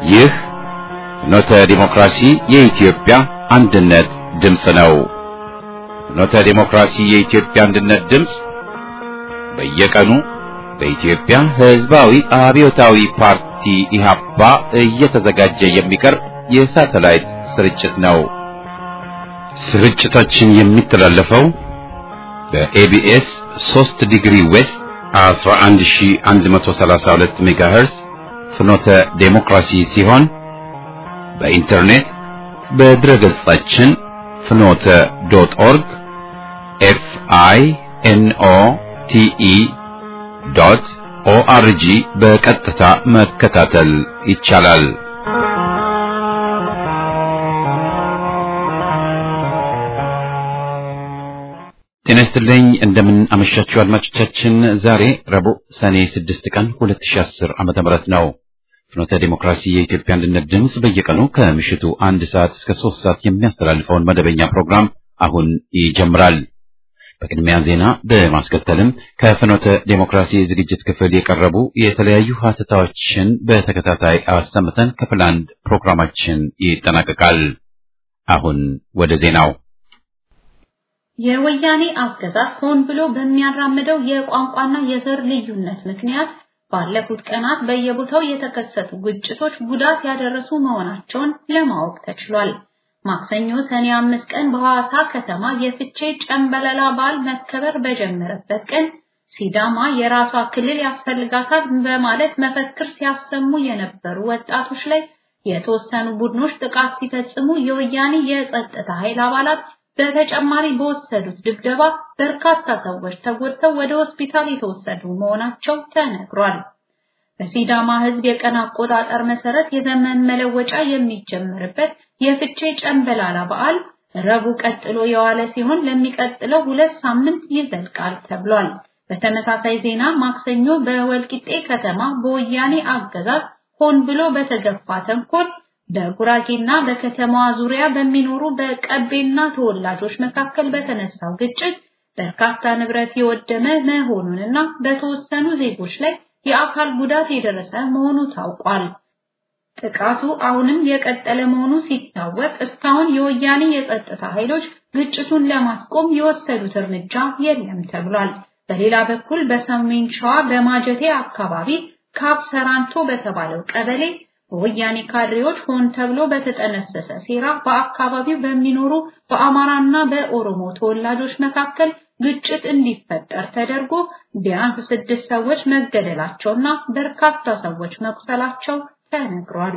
ይህ ፍኖተ ዲሞክራሲ የኢትዮጵያ አንድነት ድምፅ ነው። ፍኖተ ዲሞክራሲ የኢትዮጵያ አንድነት ድምፅ በየቀኑ በኢትዮጵያ ሕዝባዊ አብዮታዊ ፓርቲ ኢህአፓ እየተዘጋጀ የሚቀርብ የሳተላይት ስርጭት ነው። ስርጭታችን የሚተላለፈው በኤቢኤስ 3 ዲግሪ ዌስት 11132 ሜጋሄርዝ ፍኖተ ዴሞክራሲ ሲሆን በኢንተርኔት በድረገጻችን ፍኖተ ዶት ኦርግ ኤፍ አይ ኤን ኦ ቲ ኢ ዶት ኦአርጂ በቀጥታ መከታተል ይቻላል። ጤና ይስጥልኝ እንደምን አመሻችሁ አድማጮቻችን። ዛሬ ረቡዕ ሰኔ 6 ቀን 2010 ዓመተ ምህረት ነው። ፍኖተ ዲሞክራሲ የኢትዮጵያ አንድነት ድምፅ በየቀኑ ከምሽቱ አንድ ሰዓት እስከ ሶስት ሰዓት የሚያስተላልፈውን መደበኛ ፕሮግራም አሁን ይጀምራል። በቅድሚያ ዜና በማስከተልም ከፍኖተ ዴሞክራሲ ዝግጅት ክፍል የቀረቡ የተለያዩ ሀተታዎችን በተከታታይ አሰምተን ክፍል አንድ ፕሮግራማችን ይጠናቀቃል። አሁን ወደ ዜናው የወያኔ አገዛዝ ሆን ብሎ በሚያራምደው የቋንቋና የዘር ልዩነት ምክንያት ባለፉት ቀናት በየቦታው የተከሰቱ ግጭቶች ጉዳት ያደረሱ መሆናቸውን ለማወቅ ተችሏል። ማክሰኞ ሰኔ አምስት ቀን በሐዋሳ ከተማ የፍቼ ጨምበለላ በዓል መከበር በጀመረበት ቀን ሲዳማ የራሷ ክልል ያስፈልጋታል በማለት መፈክር ሲያሰሙ የነበሩ ወጣቶች ላይ የተወሰኑ ቡድኖች ጥቃት ሲፈጽሙ የወያኔ የጸጥታ ኃይል አባላት በተጨማሪ በወሰዱት ድብደባ በርካታ ሰዎች ተጎድተው ወደ ሆስፒታል የተወሰዱ መሆናቸው ተነግሯል። በሲዳማ ሕዝብ የቀን አቆጣጠር መሰረት የዘመን መለወጫ የሚጀምርበት የፍቼ ጨምበላላ በዓል ረቡዕ ቀጥሎ የዋለ ሲሆን ለሚቀጥለው ሁለት ሳምንት ይዘልቃል ተብሏል። በተመሳሳይ ዜና ማክሰኞ በወልቂጤ ከተማ በወያኔ አገዛዝ ሆን ብሎ በተገፋ ተንኮል በጉራጌና በከተማዋ ዙሪያ በሚኖሩ በቀቤና ተወላጆች መካከል በተነሳው ግጭት በርካታ ንብረት የወደመ መሆኑንና በተወሰኑ ዜጎች ላይ የአካል ጉዳት የደረሰ መሆኑ ታውቋል። ጥቃቱ አሁንም የቀጠለ መሆኑ ሲታወቅ እስካሁን የወያኔ የጸጥታ ኃይሎች ግጭቱን ለማስቆም የወሰዱት እርምጃ የለም ተብሏል። በሌላ በኩል በሰሜን ሸዋ በማጀቴ አካባቢ ካብ ሰራንቶ በተባለው ቀበሌ በወያኔ ካድሬዎች ሆን ተብሎ በተጠነሰሰ ሴራ በአካባቢው በሚኖሩ በአማራና በኦሮሞ ተወላጆች መካከል ግጭት እንዲፈጠር ተደርጎ ቢያንስ ስድስት ሰዎች መገደላቸውና በርካታ ሰዎች መቁሰላቸው ተነግሯል።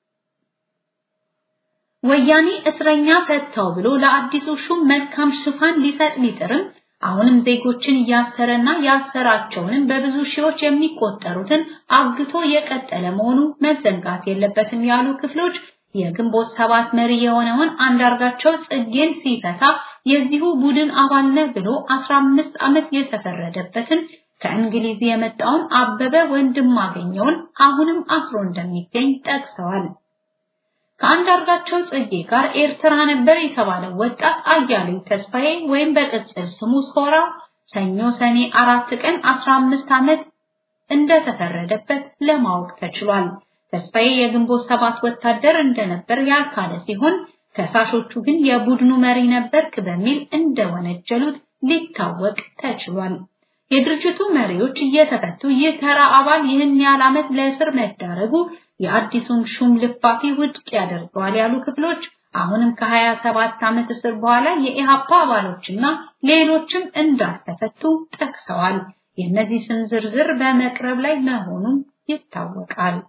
ወያኔ እስረኛ ፈታው ብሎ ለአዲሱ ሹም መልካም ሽፋን ሊሰጥ ቢጥርም አሁንም ዜጎችን እያሰረና ያሰራቸውንም በብዙ ሺዎች የሚቆጠሩትን አግቶ የቀጠለ መሆኑ መዘንጋት የለበትም ያሉ ክፍሎች የግንቦት ሰባት መሪ የሆነውን አንዳርጋቸው ጽጌን ሲፈታ የዚሁ ቡድን አባል ነህ ብሎ 15 ዓመት የተፈረደበትን ከእንግሊዝ የመጣውን አበበ ወንድማገኘውን አሁንም አስሮ እንደሚገኝ ጠቅሰዋል። ከአንዳርጋቸው ጽጌ ጋር ኤርትራ ነበር የተባለው ወጣት አያሌው ተስፋዬ ወይም በቅጽል ስሙ ሶራ ሰኞ ሰኔ አራት ቀን 15 ዓመት እንደተፈረደበት ለማወቅ ተችሏል። ተስፋዬ የግንቦት ሰባት ወታደር እንደነበር ያልካለ ሲሆን ከሳሾቹ ግን የቡድኑ መሪ ነበርክ በሚል እንደወነጀሉት ሊታወቅ ተችሏል። የድርጅቱ መሪዎች እየተፈቱ ይህ ተራ አባል ይህን ያህል ዓመት ለእስር መዳረጉ የአዲሱን ሹም ልፋፊ ውድቅ ያደርገዋል ያሉ ክፍሎች አሁንም ከ27 ዓመት እስር በኋላ የኢሃፓ አባሎችና ሌሎችም እንዳልተፈቱ ጠቅሰዋል። የእነዚህ ስም ዝርዝር በመቅረብ ላይ መሆኑም ይታወቃል።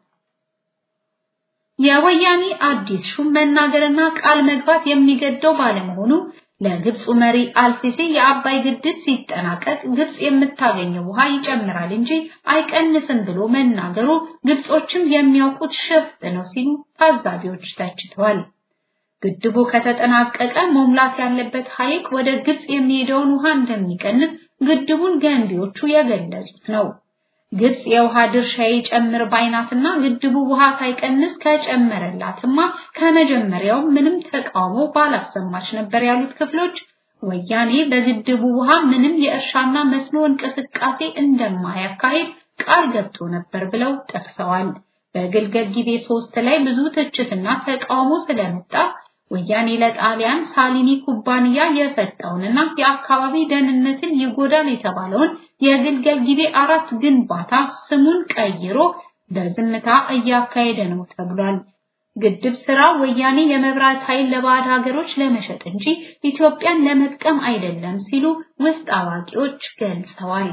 የወያኔ አዲስ ሹም መናገርና ቃል መግባት የሚገደው ባለመሆኑ ለግብፁ መሪ አልሲሲ የአባይ ግድብ ሲጠናቀቅ ግብፅ የምታገኘው ውሃ ይጨምራል እንጂ አይቀንስም ብሎ መናገሩ ግብጾችም የሚያውቁት ሸፍጥ ነው ሲሉ ታዛቢዎች ተችተዋል። ግድቡ ከተጠናቀቀ መሙላት ያለበት ሐይቅ ወደ ግብፅ የሚሄደውን ውሃ እንደሚቀንስ ግድቡን ገንቢዎቹ የገለጹት ነው። ግብፅ የውሃ ድርሻ ይጨምር ባይናትና ግድቡ ውሃ ሳይቀንስ ከጨመረላትማ ከመጀመሪያው ምንም ተቃውሞ ባላሰማች ነበር ያሉት ክፍሎች ወያኔ በግድቡ ውሃ ምንም የእርሻና መስኖ እንቅስቃሴ እንደማያካሂድ ቃል ገብቶ ነበር ብለው ጠቅሰዋል። በግልገል ጊቤ ሶስት ላይ ብዙ ትችትና ተቃውሞ ስለመጣ ወያኔ ለጣሊያን ሳሊኒ ኩባንያ የሰጠውንና የአካባቢ ደህንነትን ይጎዳል የተባለውን የግልገል ጊቤ አራት ግንባታ ስሙን ቀይሮ በዝምታ እያካሄደ ነው ተብሏል። ግድብ ስራ ወያኔ የመብራት ኃይል ለባዕድ ሀገሮች ለመሸጥ እንጂ ኢትዮጵያን ለመጥቀም አይደለም ሲሉ ውስጥ አዋቂዎች ገልጸዋል።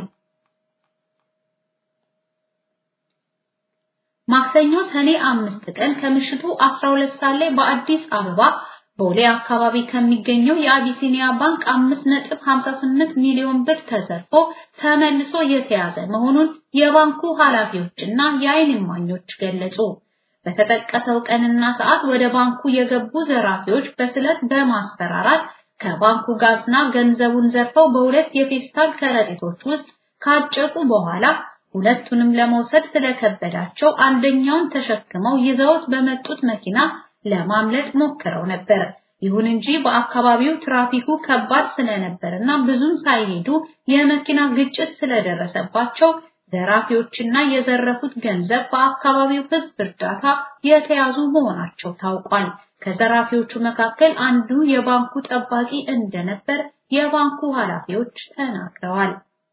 ማክሰኞ ሰኔ አምስት ቀን ከምሽቱ 12 ሰዓት ላይ በአዲስ አበባ ቦሌ አካባቢ ከሚገኘው የአቢሲኒያ ባንክ 5.58 ሚሊዮን ብር ተዘርፎ ተመልሶ የተያዘ መሆኑን የባንኩ ኃላፊዎችና የዓይን እማኞች ገለጹ። በተጠቀሰው ቀንና ሰዓት ወደ ባንኩ የገቡ ዘራፊዎች በስለት በማስፈራራት ከባንኩ ጋዝና ገንዘቡን ዘርፈው በሁለት የፌስታል ከረጢቶች ውስጥ ካጨቁ በኋላ ሁለቱንም ለመውሰድ ስለከበዳቸው አንደኛውን ተሸክመው ይዘውት በመጡት መኪና ለማምለጥ ሞክረው ነበር። ይሁን እንጂ በአካባቢው ትራፊኩ ከባድ ስለነበርና ብዙም ሳይሄዱ የመኪና ግጭት ስለደረሰባቸው ዘራፊዎችና የዘረፉት ገንዘብ በአካባቢው ሕዝብ እርዳታ የተያዙ መሆናቸው ታውቋል። ከዘራፊዎቹ መካከል አንዱ የባንኩ ጠባቂ እንደነበር የባንኩ ኃላፊዎች ተናግረዋል።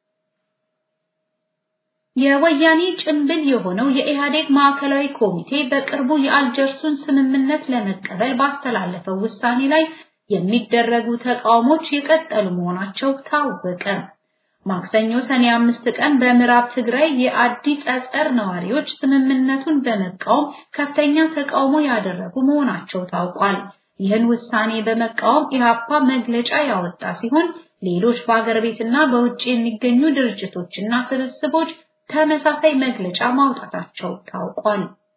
የወያኔ ጭምብል የሆነው የኢህአዴግ ማዕከላዊ ኮሚቴ በቅርቡ የአልጀርሱን ስምምነት ለመቀበል ባስተላለፈው ውሳኔ ላይ የሚደረጉ ተቃውሞች የቀጠሉ መሆናቸው ታወቀ። ማክሰኞ ሰኔ አምስት ቀን በምዕራብ ትግራይ የአዲ ጸጸር ነዋሪዎች ስምምነቱን በመቃወም ከፍተኛ ተቃውሞ ያደረጉ መሆናቸው ታውቋል። ይህን ውሳኔ በመቃወም ኢህአፓ መግለጫ ያወጣ ሲሆን ሌሎች በአገር ቤትና በውጭ የሚገኙ ድርጅቶችና ስብስቦች ተመሳሳይ መግለጫ ማውጣታቸው ታውቋል።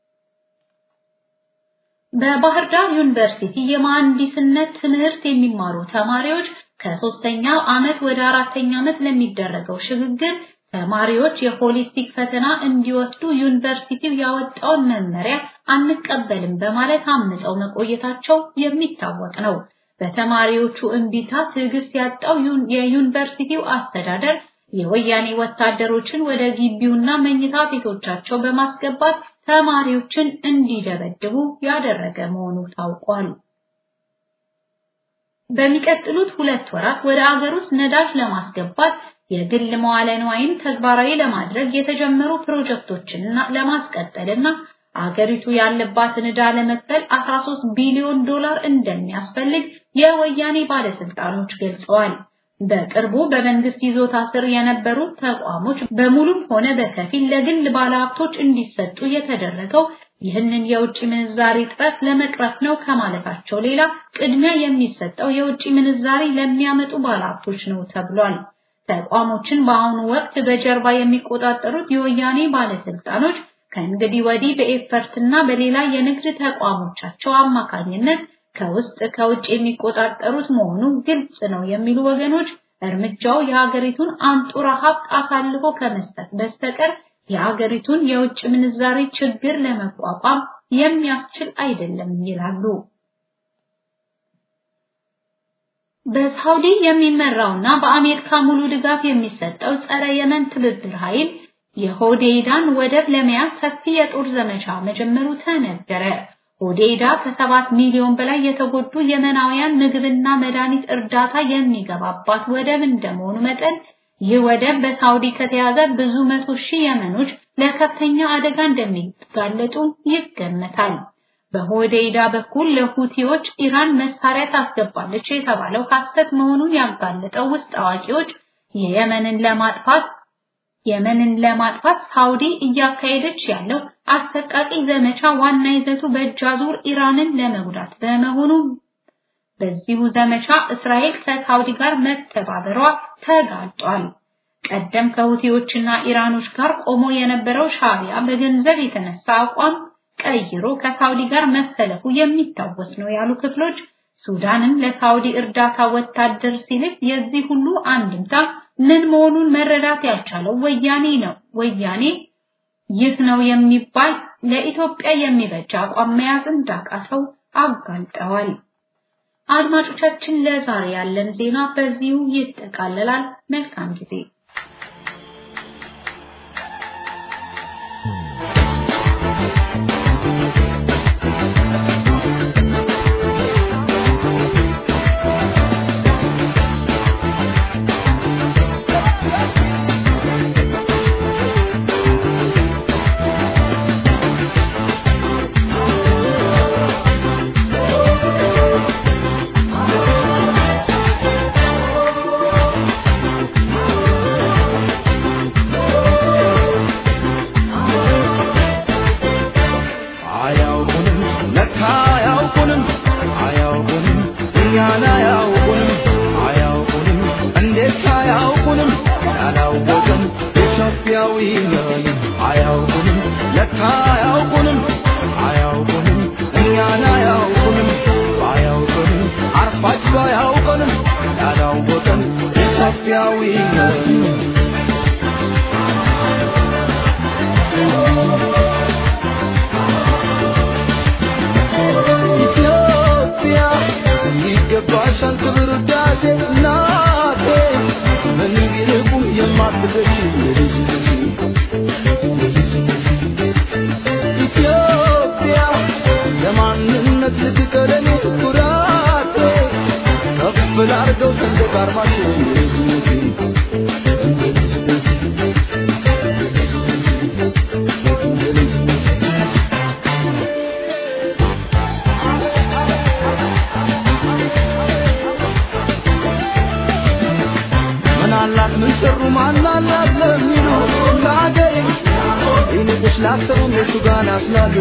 በባህር ዳር ዩኒቨርሲቲ የመሐንዲስነት ትምህርት የሚማሩ ተማሪዎች ከሶስተኛው ዓመት ወደ አራተኛ ዓመት ለሚደረገው ሽግግር ተማሪዎች የሆሊስቲክ ፈተና እንዲወስዱ ዩኒቨርሲቲው ያወጣውን መመሪያ አንቀበልም በማለት አምፀው መቆየታቸው የሚታወቅ ነው። በተማሪዎቹ እምቢታ ትዕግስት ያጣው የዩኒቨርሲቲው አስተዳደር የወያኔ ወታደሮችን ወደ ግቢውና መኝታ ቤቶቻቸው በማስገባት ተማሪዎችን እንዲደበድቡ ያደረገ መሆኑ ታውቋል። በሚቀጥሉት ሁለት ወራት ወደ አገር ውስጥ ነዳጅ ለማስገባት የግል መዋለ ንዋይን ተግባራዊ ለማድረግ የተጀመሩ ፕሮጀክቶችን ለማስቀጠልና አገሪቱ ያለባትን ዕዳ ለመክፈል 13 ቢሊዮን ዶላር እንደሚያስፈልግ የወያኔ ባለስልጣኖች ገልጸዋል። በቅርቡ በመንግስት ይዞታ ስር የነበሩ ተቋሞች በሙሉም ሆነ በከፊል ለግል ባለሀብቶች እንዲሰጡ የተደረገው ይህንን የውጭ ምንዛሪ እጥረት ለመቅረፍ ነው ከማለታቸው ሌላ ቅድሚያ የሚሰጠው የውጭ ምንዛሪ ለሚያመጡ ባለሀብቶች ነው ተብሏል። ተቋሞችን በአሁኑ ወቅት በጀርባ የሚቆጣጠሩት የወያኔ ባለስልጣኖች ከእንግዲህ ወዲህ በኤፈርትና በሌላ የንግድ ተቋሞቻቸው አማካኝነት ከውስጥ ከውጭ የሚቆጣጠሩት መሆኑ ግልጽ ነው የሚሉ ወገኖች እርምጃው የሀገሪቱን አንጡራ ሀብት አሳልፎ ከመስጠት በስተቀር የሀገሪቱን የውጭ ምንዛሪ ችግር ለመቋቋም የሚያስችል አይደለም ይላሉ። በሳውዲ የሚመራውና በአሜሪካ ሙሉ ድጋፍ የሚሰጠው ጸረ የመን ትብብር ኃይል የሆዴይዳን ወደብ ለመያዝ ሰፊ የጦር ዘመቻ መጀመሩ ተነገረ። ሆዴይዳ ከሰባት ሚሊዮን በላይ የተጎዱ የመናውያን ምግብና መድኃኒት እርዳታ የሚገባባት ወደብ እንደመሆኑ መጠን ይህ ወደብ በሳውዲ ከተያዘ ብዙ መቶ ሺህ የመኖች ለከፍተኛ አደጋ እንደሚጋለጡ ይገመታል። በሆዴይዳ በኩል ለሁቲዎች ኢራን መሳሪያ ታስገባለች የተባለው ሐሰት መሆኑን ያጋለጠው ውስጥ አዋቂዎች የየመንን ለማጥፋት የመንን ለማጥፋት ሳውዲ እያካሄደች ያለው አሰቃቂ ዘመቻ ዋና ይዘቱ በእጅ አዙር ኢራንን ለመጉዳት በመሆኑ በዚሁ ዘመቻ እስራኤል ከሳውዲ ጋር መተባበሯ ተጋልጧል። ቀደም ከሁቲዎችና ኢራኖች ጋር ቆሞ የነበረው ሻቢያ በገንዘብ የተነሳ አቋም ቀይሮ ከሳውዲ ጋር መሰለፉ የሚታወስ ነው ያሉ ክፍሎች ሱዳንም ለሳውዲ እርዳታ ወታደር ሲልክ የዚህ ሁሉ አንድምታ ምን መሆኑን መረዳት ያልቻለው ወያኔ ነው። ወያኔ ይህ ነው የሚባል ለኢትዮጵያ የሚበጅ አቋም መያዝ እንዳቃተው አጋልጠዋል። አድማጮቻችን፣ ለዛሬ ያለን ዜና በዚሁ ይጠቃለላል። መልካም ጊዜ። ኢትዮጵያዊነት ኢትዮጵያ ይገባሻል ክብር ውዳሴ እናቴ ምንም ቢርቁም የማትገሽ ኢትዮጵያ ለማንነት ልትቀለኔ ኩራቴ ከፍ ላርገው ሰንደቅ ዓርማችን ምናላት ምን ሰሩ ማናላት ለሚሉ ለአገሬ ይንቅሽ ላሰሩም የቱ ጋር ናስላሉ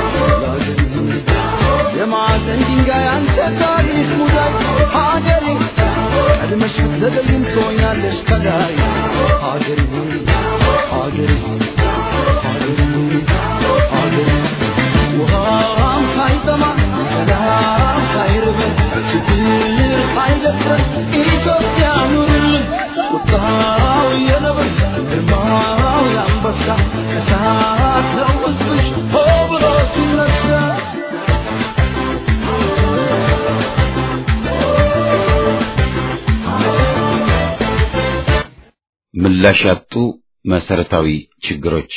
የማዕዘን ድንጋይ አንተ ታሪክ ሙዳይ ሀገሬ ቀድመሽ ብትዘገይም ትሆኛለሽ ከላይ ሀገሬ ሆይ ሀገሬ ሆይ ሀገሬ ሆይ ሀገሬ ውሃም ሳይጠማ ሰላም ሳይርበን ችግር ሳይደፍረን ኢትዮጵያ ኑርልን ቁጣው የነብር ግርማው የአንበሳ እሳት ነው ሕዝብሽ ሆ ብሎ ሲነሳ ምላሽ ያጡ መሰረታዊ ችግሮች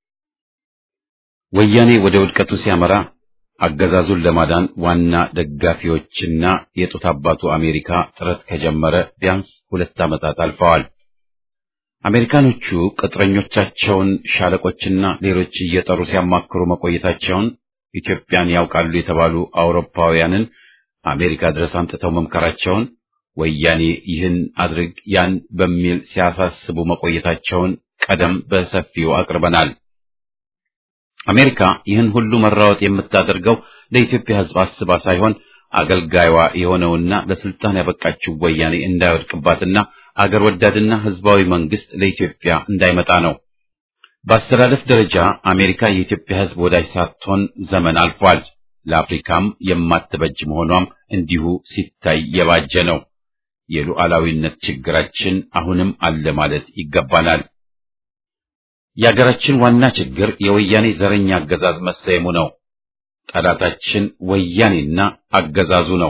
ወያኔ ወደ ውድቀቱ ሲያመራ አገዛዙን ለማዳን ዋና ደጋፊዎችና የጡት አባቱ አሜሪካ ጥረት ከጀመረ ቢያንስ ሁለት ዓመታት አልፈዋል። አሜሪካኖቹ ቅጥረኞቻቸውን ሻለቆችና ሌሎች እየጠሩ ሲያማክሩ መቆየታቸውን ኢትዮጵያን ያውቃሉ የተባሉ አውሮፓውያንን አሜሪካ ድረስ አምጥተው መምከራቸውን ወያኔ ይህን አድርግ ያን በሚል ሲያሳስቡ መቆየታቸውን ቀደም በሰፊው አቅርበናል። አሜሪካ ይህን ሁሉ መራወጥ የምታደርገው ለኢትዮጵያ ሕዝብ አስባ ሳይሆን አገልጋይዋ የሆነውና ለስልጣን ያበቃችው ወያኔ እንዳይወድቅባትና አገር ወዳድና ሕዝባዊ መንግስት ለኢትዮጵያ እንዳይመጣ ነው። በአስተላለፍ ደረጃ አሜሪካ የኢትዮጵያ ሕዝብ ወዳጅ ሳትሆን ዘመን አልፏል። ለአፍሪካም የማትበጅ መሆኗም እንዲሁ ሲታይ የባጀ ነው። የሉዓላዊነት ችግራችን አሁንም አለ ማለት ይገባናል። የአገራችን ዋና ችግር የወያኔ ዘረኛ አገዛዝ መሰየሙ ነው። ጠላታችን ወያኔና አገዛዙ ነው።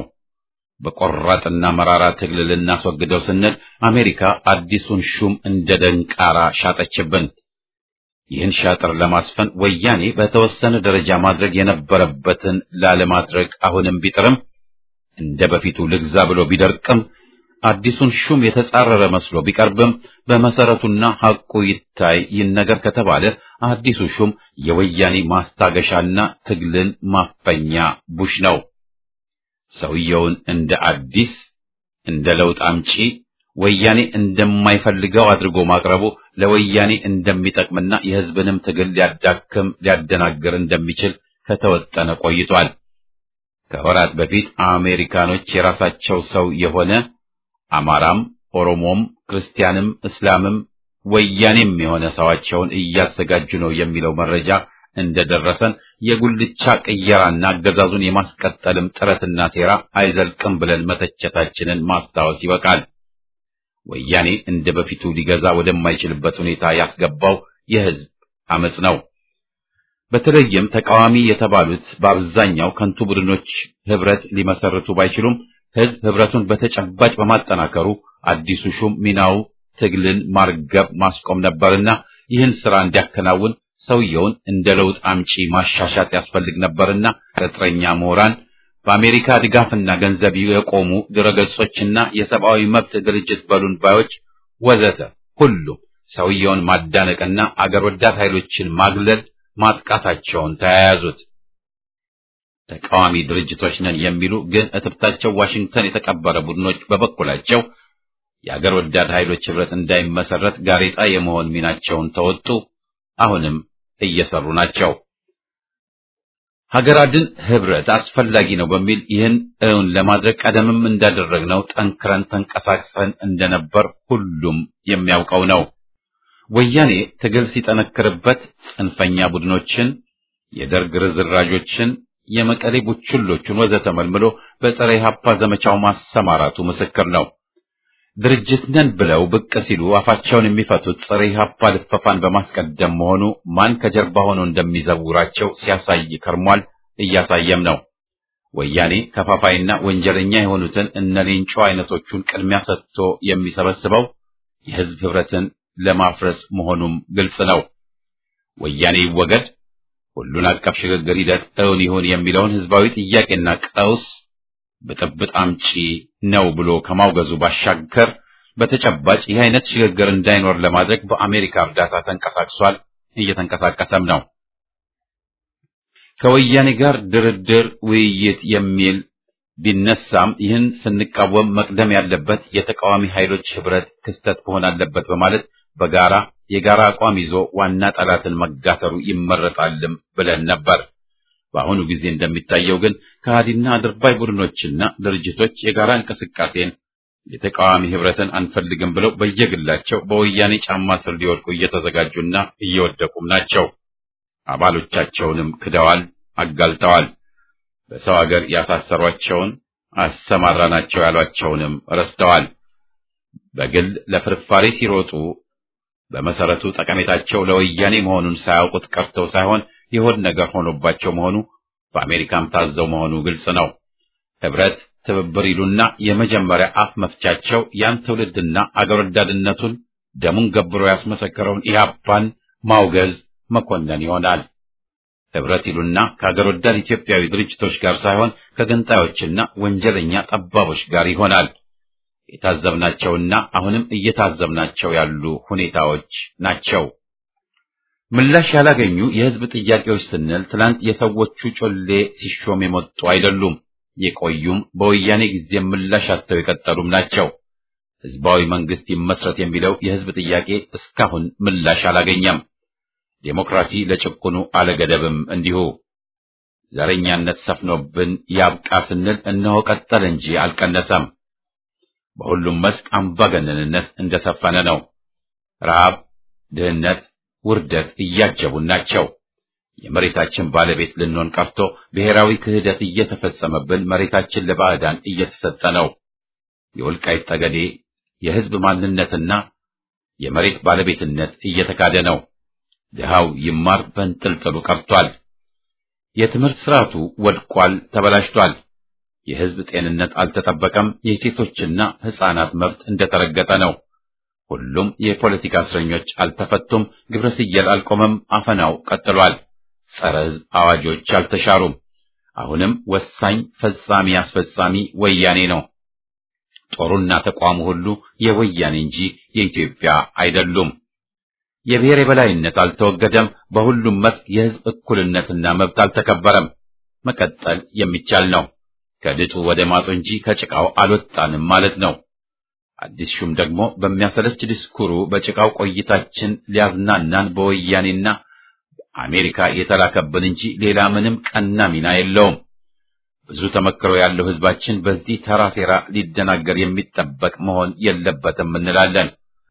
በቆራጥና መራራ ትግል ልናስወግደው ስንል አሜሪካ አዲሱን ሹም እንደ ደንቃራ ሻጠችብን። ይህን ሻጥር ለማስፈን ወያኔ በተወሰነ ደረጃ ማድረግ የነበረበትን ላለማድረግ አሁንም ቢጥርም እንደ በፊቱ ልግዛ ብሎ ቢደርቅም አዲሱን ሹም የተጻረረ መስሎ ቢቀርብም በመሰረቱና ሐቁ ይታይ ይነገር ከተባለ አዲሱ ሹም የወያኔ ማስታገሻና ትግልን ማፈኛ ቡሽ ነው። ሰውየውን እንደ አዲስ እንደ ለውጥ አምጪ ወያኔ እንደማይፈልገው አድርጎ ማቅረቡ ለወያኔ እንደሚጠቅምና የሕዝብንም ትግል ሊያዳክም ሊያደናግር እንደሚችል ከተወጠነ ቆይቷል። ከወራት በፊት አሜሪካኖች የራሳቸው ሰው የሆነ አማራም፣ ኦሮሞም፣ ክርስቲያንም፣ እስላምም ወያኔም የሆነ ሰዋቸውን እያዘጋጁ ነው የሚለው መረጃ እንደደረሰን የጉልቻ ቅየራና አገዛዙን የማስቀጠልም ጥረትና ሴራ አይዘልቅም ብለን መተቸታችንን ማስታወስ ይበቃል። ወያኔ እንደ በፊቱ ሊገዛ ወደማይችልበት ሁኔታ ያስገባው የሕዝብ አመጽ ነው። በተለይም ተቃዋሚ የተባሉት በአብዛኛው ከንቱ ቡድኖች ህብረት ሊመሰርቱ ባይችሉም ሕዝብ ህብረቱን በተጨባጭ በማጠናከሩ አዲሱ ሹም ሚናው ትግልን ማርገብ ማስቆም ነበርና ይህን ስራ እንዲያከናውን ሰውየውን እንደ ለውጥ አምጪ ማሻሻጥ ያስፈልግ ነበርና ቅጥረኛ ምሁራን በአሜሪካ ድጋፍና ገንዘብ የቆሙ ድረገጾችና የሰብአዊ መብት ድርጅት በሉን ባዮች ወዘተ ሁሉም ሰውየውን ማዳነቅና አገር ወዳድ ኃይሎችን ማግለል ማጥቃታቸውን ተያያዙት። ተቃዋሚ ድርጅቶች ነን የሚሉ ግን እትብታቸው ዋሽንግተን የተቀበረ ቡድኖች በበኩላቸው የአገር ወዳድ ኃይሎች ህብረት እንዳይመሰረት ጋሬጣ የመሆን ሚናቸውን ተወጡ። አሁንም እየሰሩ ናቸው። ሀገር አድን ህብረት አስፈላጊ ነው በሚል ይህን እውን ለማድረግ ቀደምም እንዳደረግነው ጠንክረን ተንቀሳቅሰን እንደነበር ሁሉም የሚያውቀው ነው። ወያኔ ትግል ሲጠነክርበት ጽንፈኛ ቡድኖችን፣ የደርግ ርዝራዦችን፣ የመቀሌ ቡችሎቹን ወዘተ መልምሎ በጸረ ኢህአፓ ዘመቻው ማሰማራቱ ምስክር ነው። ድርጅት ነን ብለው ብቅ ሲሉ አፋቸውን የሚፈቱት ጸረ ኢህአፓ ልፈፋን በማስቀደም መሆኑ ማን ከጀርባ ሆኖ እንደሚዘውራቸው ሲያሳይ ከርሟል፣ እያሳየም ነው። ወያኔ ከፋፋይና ወንጀለኛ የሆኑትን እነ ሌንጮ አይነቶቹን ቅድሚያ ሰጥቶ የሚሰበስበው የህዝብ ህብረትን ለማፍረስ መሆኑም ግልጽ ነው። ወያኔ ይወገድ፣ ሁሉን አቀፍ ሽግግር ሂደት እውን ይሁን የሚለውን ህዝባዊ ጥያቄና ቀውስ ብጥብጥ አምጪ ነው ብሎ ከማውገዙ ባሻገር በተጨባጭ ይህ አይነት ሽግግር እንዳይኖር ለማድረግ በአሜሪካ እርዳታ ተንቀሳቅሷል፣ እየተንቀሳቀሰም ነው። ከወያኔ ጋር ድርድር፣ ውይይት የሚል ቢነሳም ይህን ስንቃወም መቅደም ያለበት የተቃዋሚ ኃይሎች ህብረት ክስተት መሆን አለበት በማለት በጋራ የጋራ አቋም ይዞ ዋና ጠላትን መጋተሩ ይመረጣልም ብለን ነበር። በአሁኑ ጊዜ እንደሚታየው ግን ከሃዲና አድርባይ ቡድኖችና ድርጅቶች የጋራ እንቅስቃሴን የተቃዋሚ ህብረትን አንፈልግም ብለው በየግላቸው በወያኔ ጫማ ስር ሊወድቁ እየተዘጋጁና እየወደቁም ናቸው። አባሎቻቸውንም ክደዋል፣ አጋልጠዋል። በሰው ሀገር ያሳሰሯቸውን አሰማራናቸው ያሏቸውንም ረስተዋል። በግል ለፍርፋሪ ሲሮጡ በመሰረቱ ጠቀሜታቸው ለወያኔ መሆኑን ሳያውቁት ቀርተው ሳይሆን የሆድ ነገር ሆኖባቸው መሆኑ በአሜሪካም ታዘው መሆኑ ግልጽ ነው። ህብረት፣ ትብብር ይሉና የመጀመሪያ አፍ መፍቻቸው ያን ትውልድና አገር ወዳድነቱን ደሙን ገብሮ ያስመሰከረውን ኢህአፓን ማውገዝ መኮነን ይሆናል። ህብረት ይሉና ከአገር ወዳድ ኢትዮጵያዊ ድርጅቶች ጋር ሳይሆን ከገንጣዮችና ወንጀለኛ ጠባቦች ጋር ይሆናል። የታዘብናቸውና አሁንም እየታዘብናቸው ያሉ ሁኔታዎች ናቸው። ምላሽ ያላገኙ የህዝብ ጥያቄዎች ስንል ትላንት የሰዎቹ ጮሌ ሲሾም የመጡ አይደሉም። የቆዩም በወያኔ ጊዜ ምላሽ አጥተው የቀጠሉም ናቸው። ህዝባዊ መንግስት ይመስረት የሚለው የህዝብ ጥያቄ እስካሁን ምላሽ አላገኘም። ዴሞክራሲ ለጭቁኑ አለገደብም እንዲሁ። ዘረኛነት ሰፍኖብን ያብቃ ስንል እነሆ ቀጠለ እንጂ አልቀነሰም። በሁሉም መስክ አምባገነንነት እንደሰፈነ ነው። ረሃብ፣ ድህነት፣ ውርደት እያጀቡን ናቸው። የመሬታችን ባለቤት ልንሆን ቀርቶ ብሔራዊ ክህደት እየተፈጸመብን መሬታችን ለባዕዳን እየተሰጠ ነው። የወልቃይት ጠገዴ የህዝብ ማንነትና የመሬት ባለቤትነት እየተካደ ነው። ድሃው ይማር በንጥልጥሉ ቀርቷል። የትምህርት ስርዓቱ ወድቋል፣ ተበላሽቷል። የህዝብ ጤንነት አልተጠበቀም። የሴቶችና ህፃናት መብት እንደተረገጠ ነው። ሁሉም የፖለቲካ እስረኞች አልተፈቱም። ግብረ ስየል አልቆመም። አፈናው ቀጥሏል። ጸረ ህዝብ አዋጆች አልተሻሩም። አሁንም ወሳኝ ፈጻሚ አስፈጻሚ ወያኔ ነው። ጦሩና ተቋሙ ሁሉ የወያኔ እንጂ የኢትዮጵያ አይደሉም። የብሔር የበላይነት አልተወገደም። በሁሉም መስክ የህዝብ እኩልነትና መብት አልተከበረም። መቀጠል የሚቻል ነው። ከድጡ ወደ ማጡ እንጂ ከጭቃው አልወጣንም ማለት ነው። አዲስ ሹም ደግሞ በሚያሰለች ዲስኩሩ በጭቃው ቆይታችን ሊያዝናናን በወያኔና አሜሪካ የተላከብን እንጂ ሌላ ምንም ቀና ሚና የለውም። ብዙ ተመክሮ ያለው ህዝባችን በዚህ ተራ ሴራ ሊደናገር የሚጠበቅ መሆን የለበትም እንላለን።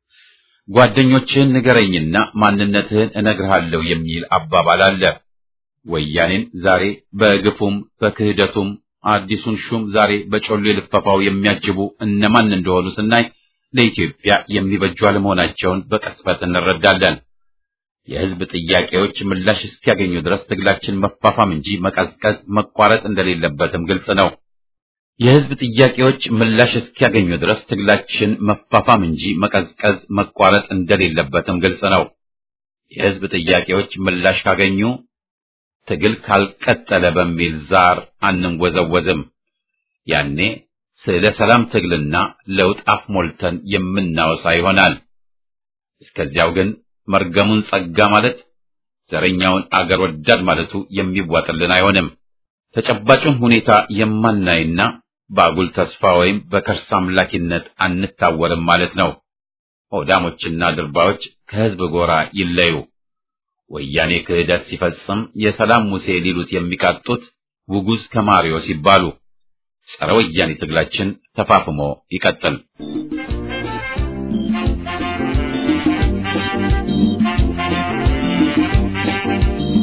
ጓደኞችህን ንገረኝና ማንነትህን እነግርሃለሁ የሚል አባባል አለ። ወያኔን ዛሬ በግፉም በክህደቱም አዲሱን ሹም ዛሬ በጮሌ ልፈፋው የሚያጅቡ እነማን እንደሆኑ ስናይ ለኢትዮጵያ የሚበጁ አለመሆናቸውን በቅጽበት እንረዳለን። የህዝብ ጥያቄዎች ምላሽ እስኪያገኙ ድረስ ትግላችን መፋፋም እንጂ መቀዝቀዝ፣ መቋረጥ እንደሌለበትም ግልጽ ነው። የህዝብ ጥያቄዎች ምላሽ እስኪያገኙ ድረስ ትግላችን መፋፋም እንጂ መቀዝቀዝ፣ መቋረጥ እንደሌለበትም ግልጽ ነው። የህዝብ ጥያቄዎች ምላሽ ካገኙ ትግል ካልቀጠለ በሚል ዛር አንንወዘወዝም። ያኔ ስለ ሰላም ትግልና ለውጥ አፍ ሞልተን የምናወሳ ይሆናል። እስከዚያው ግን መርገሙን ጸጋ ማለት ዘረኛውን አገር ወዳድ ማለቱ የሚዋጥልን አይሆንም። ተጨባጩን ሁኔታ የማናይና በአጉል ተስፋ ወይም በከርስ አምላኪነት አንታወርም ማለት ነው። ሆዳሞችና ድርባዮች ከህዝብ ጎራ ይለዩ። ወያኔ ክህደት ሲፈጽም የሰላም ሙሴ ሊሉት የሚቃጡት ውጉዝ ከማሪዎስ ይባሉ። ጸረ ወያኔ ትግላችን ተፋፍሞ ይቀጥል።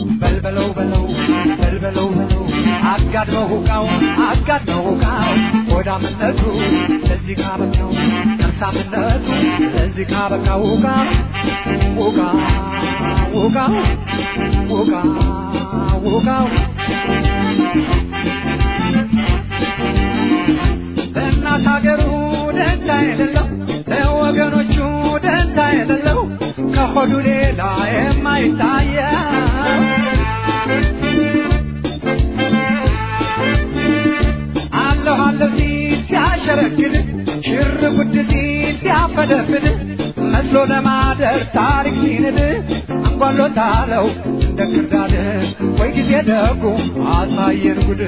በልበለው በለው በልበለው በለው አጋድመው ሁቃው አጋድመው ሁቃው ሆዳምነቱ ለዚህ ካበቃው ከርሳምነቱ ለዚህ ካበቃው ውቃ ውቃ ውቃ ውቃ ውቃው ለእናት ሀገሩ ደንታ የሌለው ለወገኖቹ ደንታ የሌለው ከሆዱ ሌላ የማይታየው አለሁ አለሁ ሲል ሲያሸረግድ ሽር ጉድ ሲል ሲያፈደፍድ መስሎ ለማደር ታሪክ ሲንድ አንጓሎታለው እንደ ክርዳድ ወይ ጊዜ ደጉ አሳየን ጉድ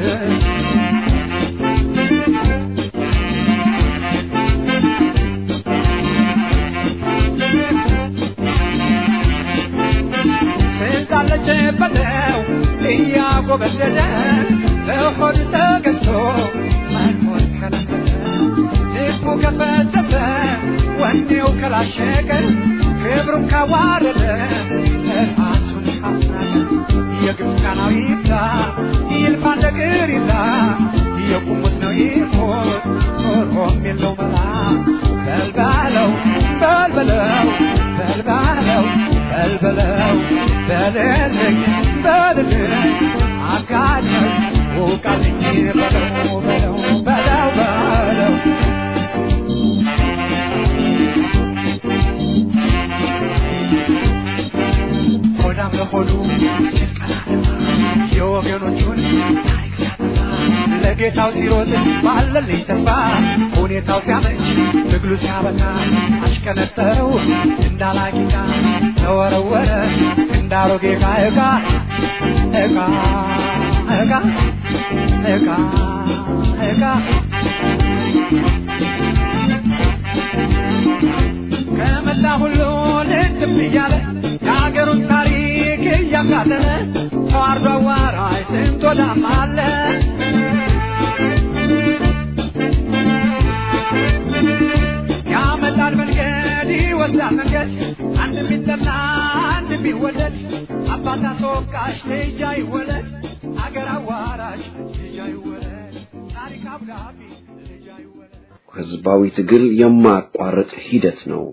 ስልጣለች በለው እያጎበደደ ለሆድ ተገዝቶ መኖር ከለከለ ልቡ ከፈተተ ወኔው ከላሸቀ ክብሩን ካዋረደ ራሱን ካስናቀ የግብፃናዊ ይብዛ ይልፋ ነገር ይዛ የቁሙት ነው ይሞት ኖሮም የለው መላ በልባለው በልበለው በልባለው በልበለው በልልኝ በልልኝ አጋኘው ውቃልኝ በለው በለው በለው በለው ሆዳም ለሆዱ የወገኖቹን ታሪክ ሲያጠፋ ለጌታው ሲሮጥ ባለልኝ ተስፋ ሁኔታው ሲያመች ትግሉ ሲያበቃ አሽከነጠረው እንዳላቂቃ ተወረወረ እንዳሮጌ ዕቃ ዕቃ ዕቃ ዕቃ ዕቃ ዕቃ ከመላ ሁሉ ልትብ እያለ የሀገሩን ታሪክ እያቃለለ ተዋርዶ አዋራጅ ስንት ወዳም አለ ያመጣል መንገድ ይወስዳል መንገድ አንድ ቢጠላ አንድ ቢወደድ አባት አስወቃሽ ልጅ አይወለድ አገር አዋራሽ ልጅ አይወለድ ታሪክ አብጋቢ ልጅ አይወለድ ህዝባዊ ትግል የማያቋርጥ ሂደት ነው።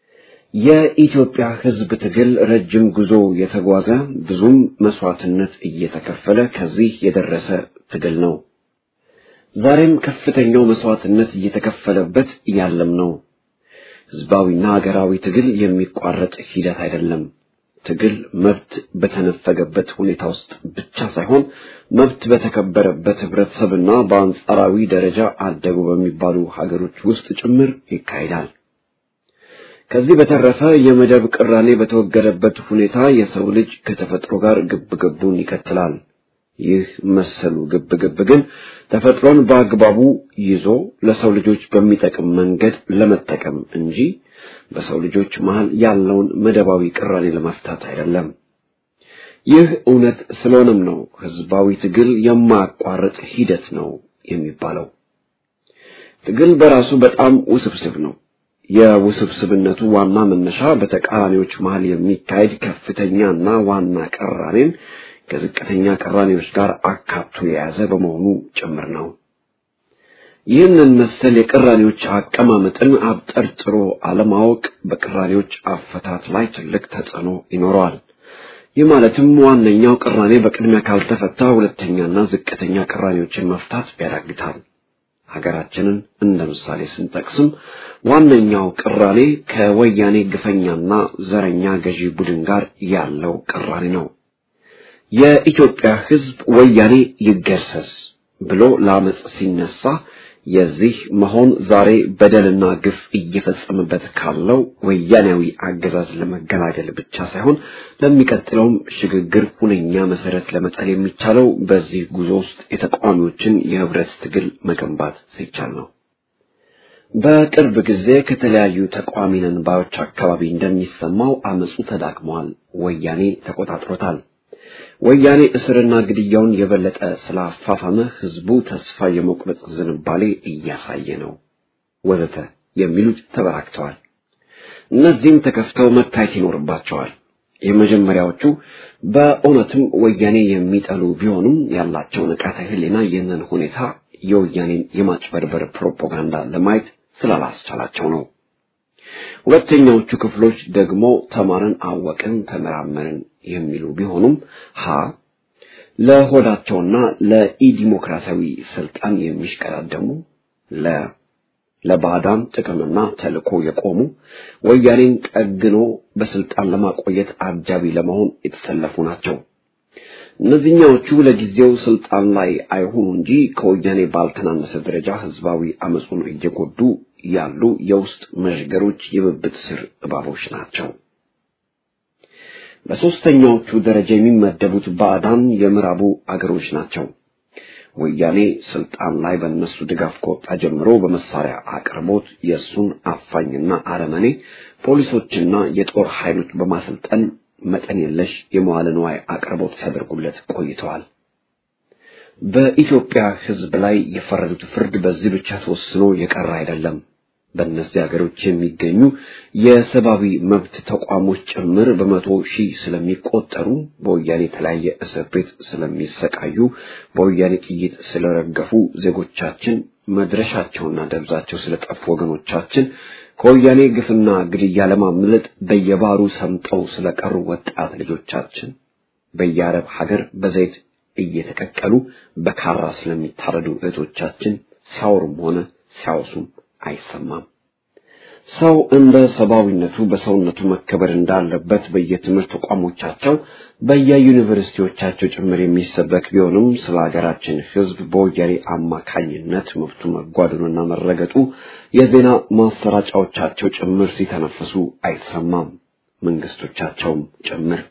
የኢትዮጵያ ህዝብ ትግል ረጅም ጉዞ የተጓዘ ብዙም መስዋዕትነት እየተከፈለ ከዚህ የደረሰ ትግል ነው። ዛሬም ከፍተኛው መስዋዕትነት እየተከፈለበት ያለም ነው። ህዝባዊና ሀገራዊ ትግል የሚቋረጥ ሂደት አይደለም። ትግል መብት በተነፈገበት ሁኔታ ውስጥ ብቻ ሳይሆን መብት በተከበረበት ህብረተሰብና በአንጻራዊ ደረጃ አደጉ በሚባሉ ሀገሮች ውስጥ ጭምር ይካሄዳል። ከዚህ በተረፈ የመደብ ቅራኔ በተወገደበት ሁኔታ የሰው ልጅ ከተፈጥሮ ጋር ግብግቡን ይቀጥላል። ይህ መሰሉ ግብግብ ግን ተፈጥሮን በአግባቡ ይዞ ለሰው ልጆች በሚጠቅም መንገድ ለመጠቀም እንጂ በሰው ልጆች መሃል ያለውን መደባዊ ቅራኔ ለመፍታት አይደለም። ይህ እውነት ስለሆነም ነው ህዝባዊ ትግል የማያቋርጥ ሂደት ነው የሚባለው። ትግል በራሱ በጣም ውስብስብ ነው። የውስብስብነቱ ዋና መነሻ በተቃራኒዎች መሃል የሚካሄድ ከፍተኛና ዋና ቅራኔን ከዝቅተኛ ቅራኔዎች ጋር አካቶ የያዘ በመሆኑ ጭምር ነው። ይህንን መሰል የቅራኔዎች አቀማመጥን አብጠርጥሮ አለማወቅ በቅራኔዎች አፈታት ላይ ትልቅ ተጽዕኖ ይኖረዋል። ይህ ማለትም ዋነኛው ቅራኔ በቅድሚያ ካልተፈታ ሁለተኛና ዝቅተኛ ቅራኔዎችን መፍታት ያዳግታል። ሀገራችንን እንደ ምሳሌ ስንጠቅስም ዋነኛው ቅራኔ ከወያኔ ግፈኛና ዘረኛ ገዢ ቡድን ጋር ያለው ቅራኔ ነው። የኢትዮጵያ ሕዝብ ወያኔ ይገርሰስ ብሎ ለአመፅ ሲነሳ የዚህ መሆን ዛሬ በደልና ግፍ እየፈጸመበት ካለው ወያኔያዊ አገዛዝ ለመገላገል ብቻ ሳይሆን ለሚቀጥለውም ሽግግር ሁነኛ መሰረት ለመጣል የሚቻለው በዚህ ጉዞ ውስጥ የተቃዋሚዎችን የህብረት ትግል መገንባት ሲቻል ነው። በቅርብ ጊዜ ከተለያዩ ተቃዋሚ ነን ባዮች አካባቢ እንደሚሰማው አመፁ ተዳክሟል፣ ወያኔ ተቆጣጥሮታል። ወያኔ እስርና ግድያውን የበለጠ ስላፋፋመ ህዝቡ ተስፋ የመቁረጥ ዝንባሌ እያሳየ ነው ወዘተ የሚሉት ተበራክተዋል። እነዚህም ተከፍተው መታየት ይኖርባቸዋል። የመጀመሪያዎቹ በእውነትም ወያኔ የሚጠሉ ቢሆኑም ያላቸው ንቃተ ህሊና ይህንን ሁኔታ የወያኔን የማጭበርበር ፕሮፓጋንዳ ለማየት ስላላስቻላቸው ነው። ሁለተኛዎቹ ክፍሎች ደግሞ ተማርን፣ አወቅን፣ ተመራመርን የሚሉ ቢሆኑም ሀ ለሆዳቸውና ለኢዲሞክራሲያዊ ስልጣን የሚሽቀዳደሙ ለ ለባዕዳን ጥቅምና ተልዕኮ የቆሙ ወያኔን ጠግኖ በስልጣን ለማቆየት አጃቢ ለመሆን የተሰለፉ ናቸው። እነዚህኛዎቹ ለጊዜው ስልጣን ላይ አይሆኑ እንጂ ከወያኔ ባልተናነሰ ደረጃ ህዝባዊ አመፁን እየጎዱ ያሉ የውስጥ መዥገሮች የብብት ስር እባቦች ናቸው። በሦስተኛዎቹ ደረጃ የሚመደቡት ባዕዳን የምዕራቡ አገሮች ናቸው። ወያኔ ስልጣን ላይ በእነሱ ድጋፍ ከወጣ ጀምሮ በመሳሪያ አቅርቦት የእሱን አፋኝና አረመኔ ፖሊሶችና የጦር ኃይሎች በማሰልጠን መጠን የለሽ የመዋለ ንዋይ አቅርቦት ሲያደርጉለት ቆይተዋል። በኢትዮጵያ ሕዝብ ላይ የፈረዱት ፍርድ በዚህ ብቻ ተወስኖ የቀረ አይደለም። በእነዚህ ሀገሮች የሚገኙ የሰብአዊ መብት ተቋሞች ጭምር በመቶ ሺህ ስለሚቆጠሩ በወያኔ የተለያየ እስር ቤት ስለሚሰቃዩ በወያኔ ጥይት ስለረገፉ ዜጎቻችን መድረሻቸውና ደብዛቸው ስለጠፉ ወገኖቻችን ከወያኔ ግፍና ግድያ ለማምለጥ በየባሩ ሰምጠው ስለቀሩ ወጣት ልጆቻችን በየአረብ ሀገር በዘይት እየተቀቀሉ በካራ ስለሚታረዱ እህቶቻችን ሲያወሩም ሆነ ሲያወሱም አይሰማም። ሰው እንደ ሰብአዊነቱ በሰውነቱ መከበር እንዳለበት በየትምህርት ተቋሞቻቸው በየዩኒቨርሲቲዎቻቸው ጭምር የሚሰበክ ቢሆንም ስለ ሀገራችን ሕዝብ በወያኔ አማካኝነት መብቱ መጓደሉና መረገጡ የዜና ማሰራጫዎቻቸው ጭምር ሲተነፍሱ አይሰማም፣ መንግስቶቻቸውም ጭምር።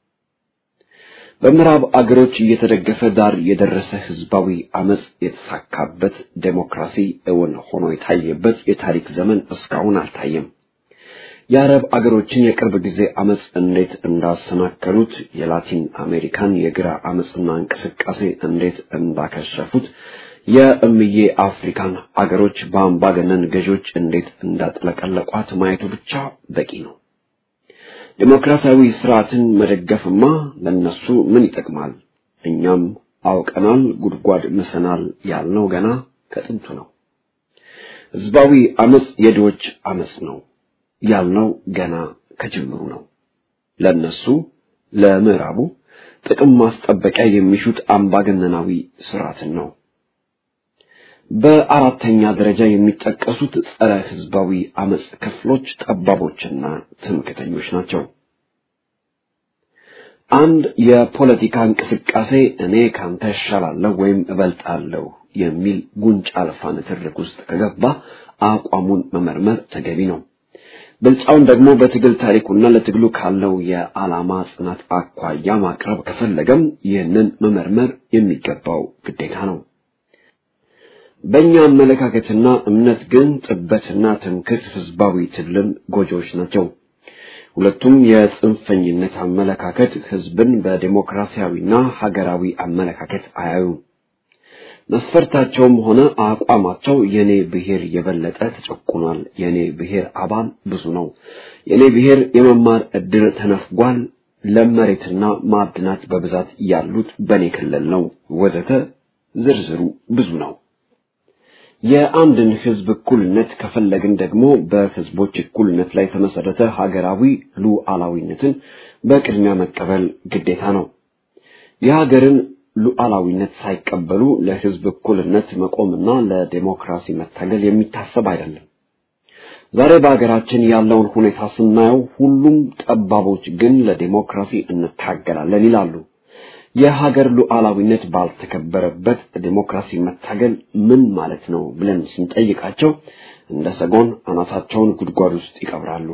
በምዕራብ አገሮች እየተደገፈ ዳር የደረሰ ህዝባዊ አመጽ የተሳካበት ዴሞክራሲ እውን ሆኖ የታየበት የታሪክ ዘመን እስካሁን አልታየም። የአረብ አገሮችን የቅርብ ጊዜ አመጽ እንዴት እንዳሰናከሉት፣ የላቲን አሜሪካን የግራ አመጽና እንቅስቃሴ እንዴት እንዳከሸፉት፣ የእምዬ አፍሪካን አገሮች በአምባገነን ገዦች እንዴት እንዳጥለቀለቋት ማየቱ ብቻ በቂ ነው። ዴሞክራሲያዊ ስርዓትን መደገፍማ ለነሱ ምን ይጠቅማል? እኛም አውቀናል፣ ጉድጓድ ምሰናል ያልነው ገና ከጥንቱ ነው። ህዝባዊ አመጽ የድሆች አመጽ ነው ያልነው ገና ከጅምሩ ነው። ለነሱ ለምዕራቡ ጥቅም ማስጠበቂያ የሚሹት አምባገነናዊ ስርዓትን ነው። በአራተኛ ደረጃ የሚጠቀሱት ጸረ ህዝባዊ አመጽ ክፍሎች ጠባቦችና ትምክተኞች ናቸው። አንድ የፖለቲካ እንቅስቃሴ እኔ ካንተ እሻላለሁ ወይም እበልጣለሁ የሚል ጉንጭ አልፋ ንትርክ ውስጥ ከገባ አቋሙን መመርመር ተገቢ ነው። ብልጫውን ደግሞ በትግል ታሪኩና ለትግሉ ካለው የዓላማ ጽናት አኳያ ማቅረብ ከፈለገም ይህንን መመርመር የሚገባው ግዴታ ነው። በእኛ አመለካከትና እምነት ግን ጥበትና ትምክህት ህዝባዊ ትግልን ጎጆዎች ናቸው። ሁለቱም የጽንፈኝነት አመለካከት ህዝብን በዴሞክራሲያዊና ሀገራዊ አመለካከት አያዩም። መስፈርታቸውም ሆነ አቋማቸው የኔ ብሔር የበለጠ ተጨቁኗል፣ የኔ ብሔር አባል ብዙ ነው፣ የኔ ብሔር የመማር እድል ተነፍጓል፣ ለመሬትና ማዕድናት በብዛት ያሉት በኔ ክልል ነው፣ ወዘተ ዝርዝሩ ብዙ ነው። የአንድን ህዝብ እኩልነት ከፈለግን ደግሞ በህዝቦች እኩልነት ላይ የተመሰረተ ሀገራዊ ሉዓላዊነትን በቅድሚያ መቀበል ግዴታ ነው። የሀገርን ሉዓላዊነት ሳይቀበሉ ለህዝብ እኩልነት መቆምና ለዴሞክራሲ መታገል የሚታሰብ አይደለም። ዛሬ በሀገራችን ያለውን ሁኔታ ስናየው ሁሉም ጠባቦች ግን ለዴሞክራሲ እንታገላለን ይላሉ። የሀገር ሉዓላዊነት ባልተከበረበት ዴሞክራሲ መታገል ምን ማለት ነው ብለን ስንጠይቃቸው እንደ ሰጎን አናታቸውን ጉድጓድ ውስጥ ይቀብራሉ።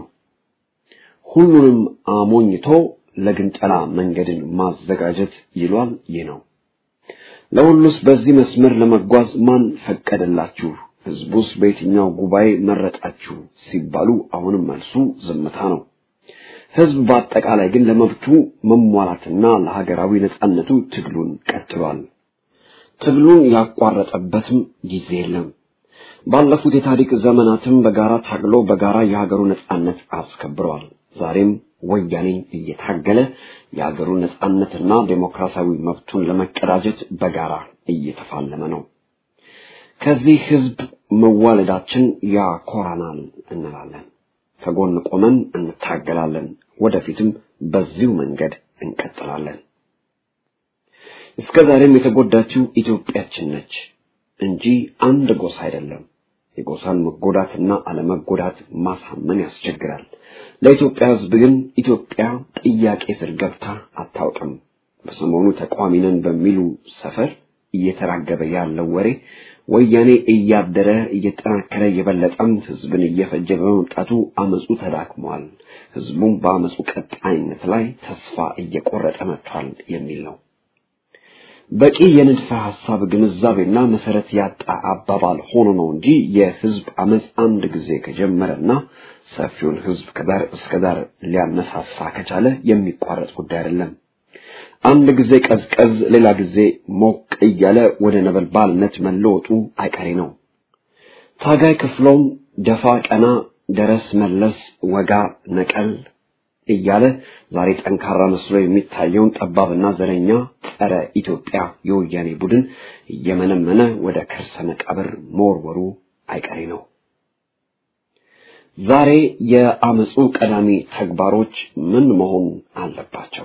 ሁሉንም አሞኝቶ ለግንጠላ መንገድን ማዘጋጀት ይሏል። ይህ ነው። ለሁሉስ በዚህ መስመር ለመጓዝ ማን ፈቀደላችሁ? ህዝቡስ በየትኛው ጉባኤ መረጣችሁ? ሲባሉ አሁንም መልሱ ዝምታ ነው። ህዝብ በአጠቃላይ ግን ለመብቱ መሟላትና ለሀገራዊ ነጻነቱ ትግሉን ቀጥሏል። ትግሉን ያቋረጠበትም ጊዜ የለም። ባለፉት የታሪክ ዘመናትም በጋራ ታግሎ በጋራ የሀገሩ ነጻነት አስከብረዋል። ዛሬም ወያኔን እየታገለ የሀገሩ ነጻነትና ዴሞክራሲያዊ መብቱን ለመቀዳጀት በጋራ እየተፋለመ ነው። ከዚህ ህዝብ መዋለዳችን ያኮራናል እንላለን። ከጎን ቆመን እንታገላለን። ወደፊትም በዚሁ መንገድ እንቀጥላለን። እስከ ዛሬም የተጎዳችው ኢትዮጵያችን ነች እንጂ አንድ ጎሳ አይደለም። የጎሳን መጎዳትና አለመጎዳት ማሳመን ያስቸግራል። ለኢትዮጵያ ህዝብ ግን ኢትዮጵያ ጥያቄ ስር ገብታ አታውቅም። በሰሞኑ ተቃዋሚ ነን በሚሉ ሰፈር እየተራገበ ያለው ወሬ ወያኔ እያደረ እየጠናከረ የበለጠም ህዝብን እየፈጀ በመምጣቱ አመፁ ተዳክሟል፣ ህዝቡም በአመፁ ቀጣይነት ላይ ተስፋ እየቆረጠ መጥቷል የሚል ነው። በቂ የንድፈ ሐሳብ ግንዛቤና መሰረት ያጣ አባባል ሆኖ ነው እንጂ የህዝብ አመፅ አንድ ጊዜ ከጀመረና ሰፊውን ህዝብ ከዳር እስከ ዳር ሊያነሳሳ ከቻለ የሚቋረጥ ጉዳይ አይደለም። አንድ ጊዜ ቀዝቀዝ፣ ሌላ ጊዜ ሞቅ እያለ ወደ ነበልባልነት መለወጡ አይቀሬ ነው። ታጋይ ክፍሎም ደፋ ቀና፣ ደረስ መለስ፣ ወጋ ነቀል እያለ ዛሬ ጠንካራ መስሎ የሚታየውን ጠባብና ዘረኛ ጸረ ኢትዮጵያ የወያኔ ቡድን እየመነመነ ወደ ከርሰ መቃብር መወርወሩ አይቀሬ ነው። ዛሬ የአመፁ ቀዳሚ ተግባሮች ምን መሆን አለባቸው?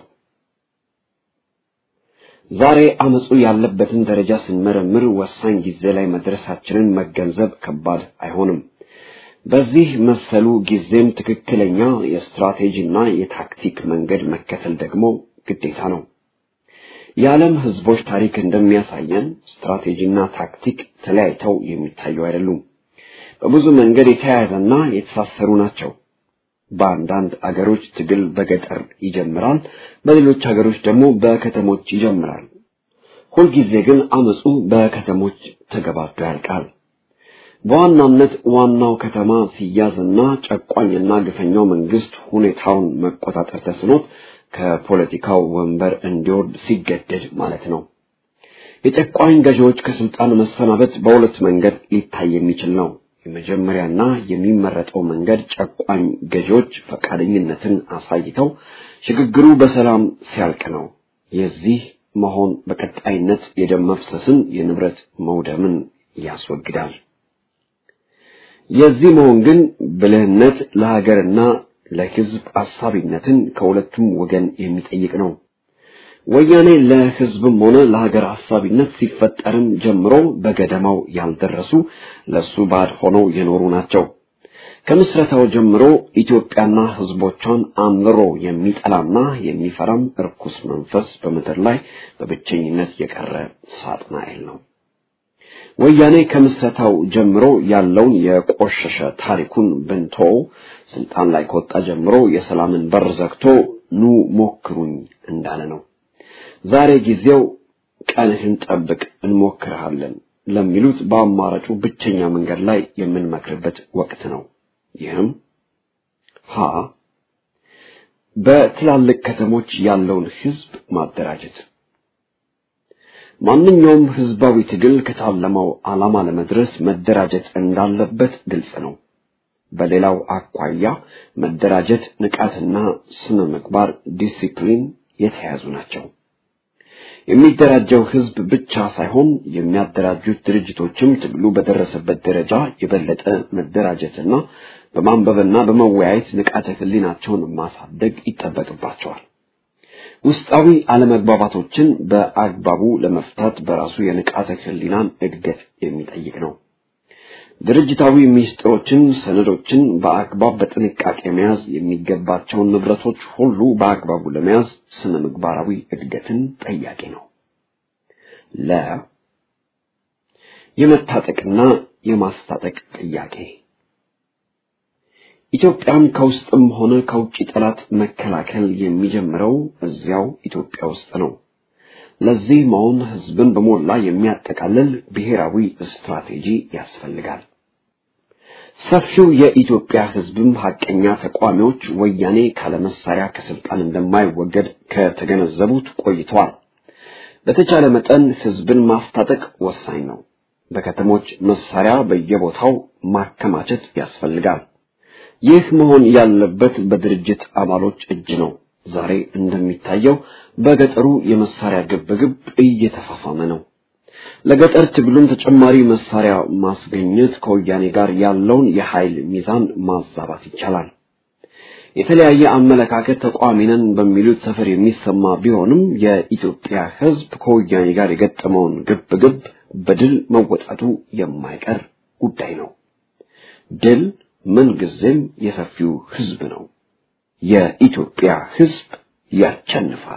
ዛሬ አመፁ ያለበትን ደረጃ ስንመረምር ወሳኝ ጊዜ ላይ መድረሳችንን መገንዘብ ከባድ አይሆንም። በዚህ መሰሉ ጊዜም ትክክለኛ የስትራቴጂና የታክቲክ መንገድ መከተል ደግሞ ግዴታ ነው። የዓለም ህዝቦች ታሪክ እንደሚያሳየን ስትራቴጂና ታክቲክ ተለያይተው የሚታዩ አይደሉም። በብዙ መንገድ የተያያዘና የተሳሰሩ ናቸው። በአንዳንድ አገሮች ትግል በገጠር ይጀምራል፣ በሌሎች አገሮች ደግሞ በከተሞች ይጀምራል። ሁልጊዜ ግን አመፁ በከተሞች ተገባዶ ያልቃል። በዋናነት ዋናው ከተማ ሲያዝና ጨቋኝና ግፈኛው መንግስት ሁኔታውን መቆጣጠር ተስኖት ከፖለቲካው ወንበር እንዲወርድ ሲገደድ ማለት ነው። የጨቋኝ ገዢዎች ከስልጣን መሰናበት በሁለት መንገድ ሊታይ የሚችል ነው። የመጀመሪያና የሚመረጠው መንገድ ጨቋኝ ገዢዎች ፈቃደኝነትን አሳይተው ሽግግሩ በሰላም ሲያልቅ ነው። የዚህ መሆን በቀጣይነት የደም መፍሰስን፣ የንብረት መውደምን ያስወግዳል። የዚህ መሆን ግን ብልህነት ለሀገርና ለሕዝብ አሳቢነትን ከሁለቱም ወገን የሚጠይቅ ነው። ወያኔ ለሕዝብም ሆነ ለሀገር አሳቢነት ሲፈጠርም ጀምሮ በገደማው ያልደረሱ ለሱ ባድ ሆነው የኖሩ ናቸው። ከምስረታው ጀምሮ ኢትዮጵያና ሕዝቦቿን አምርሮ የሚጠላና የሚፈራም እርኩስ መንፈስ በምድር ላይ በብቸኝነት የቀረ ሳጥናኤል ነው። ወያኔ ከምስረታው ጀምሮ ያለውን የቆሸሸ ታሪኩን ብንቶ ስልጣን ላይ ከወጣ ጀምሮ የሰላምን በር ዘግቶ ኑ ሞክሩኝ እንዳለ ነው። ዛሬ ጊዜው ቀንህን ጠብቅ እንሞክርሃለን ለሚሉት በአማራጩ ብቸኛ መንገድ ላይ የምንመክርበት ወቅት ነው። ይህም ሀ በትላልቅ ከተሞች ያለውን ህዝብ ማደራጀት ማንኛውም ህዝባዊ ትግል ከታለመው ዓላማ ለመድረስ መደራጀት እንዳለበት ግልጽ ነው። በሌላው አኳያ መደራጀት፣ ንቃትና ስነ ምግባር፣ ዲሲፕሊን የተያያዙ ናቸው። የሚደራጀው ህዝብ ብቻ ሳይሆን የሚያደራጁት ድርጅቶችም ትግሉ በደረሰበት ደረጃ የበለጠ መደራጀትና በማንበብና በመወያየት ንቃተ ህሊናቸውን ማሳደግ ይጠበቅባቸዋል። ውስጣዊ አለመግባባቶችን በአግባቡ ለመፍታት በራሱ የንቃተ ህሊናን እድገት የሚጠይቅ ነው። ድርጅታዊ ሚስጥሮችን፣ ሰነዶችን በአግባብ በጥንቃቄ መያዝ የሚገባቸውን ንብረቶች ሁሉ በአግባቡ ለመያዝ ስነ ምግባራዊ እድገትን ጠያቂ ነው። ለ የመታጠቅና የማስታጠቅ ጥያቄ ኢትዮጵያን ከውስጥም ሆነ ከውጭ ጠላት መከላከል የሚጀምረው እዚያው ኢትዮጵያ ውስጥ ነው። ለዚህ መሆን ህዝብን በሞላ የሚያጠቃልል ብሔራዊ ስትራቴጂ ያስፈልጋል። ሰፊው የኢትዮጵያ ህዝብም ሀቀኛ ተቋሚዎች ወያኔ ካለመሳሪያ ከስልጣን እንደማይወገድ ከተገነዘቡት ቆይተዋል። በተቻለ መጠን ህዝብን ማስታጠቅ ወሳኝ ነው። በከተሞች መሳሪያ በየቦታው ማከማቸት ያስፈልጋል። ይህ መሆን ያለበት በድርጅት አባሎች እጅ ነው። ዛሬ እንደሚታየው በገጠሩ የመሳሪያ ግብግብ እየተፋፋመ ነው። ለገጠር ትግሉም ተጨማሪ መሳሪያ ማስገኘት ከወያኔ ጋር ያለውን የኃይል ሚዛን ማዛባት ይቻላል። የተለያየ አመለካከት ተቋሚ ነን በሚሉት ሰፈር የሚሰማ ቢሆንም የኢትዮጵያ ሕዝብ ከወያኔ ጋር የገጠመውን ግብ ግብ በድል መወጣቱ የማይቀር ጉዳይ ነው። ድል ምንጊዜም የሰፊው ሕዝብ ነው። የኢትዮጵያ ሕዝብ ያሸንፋል።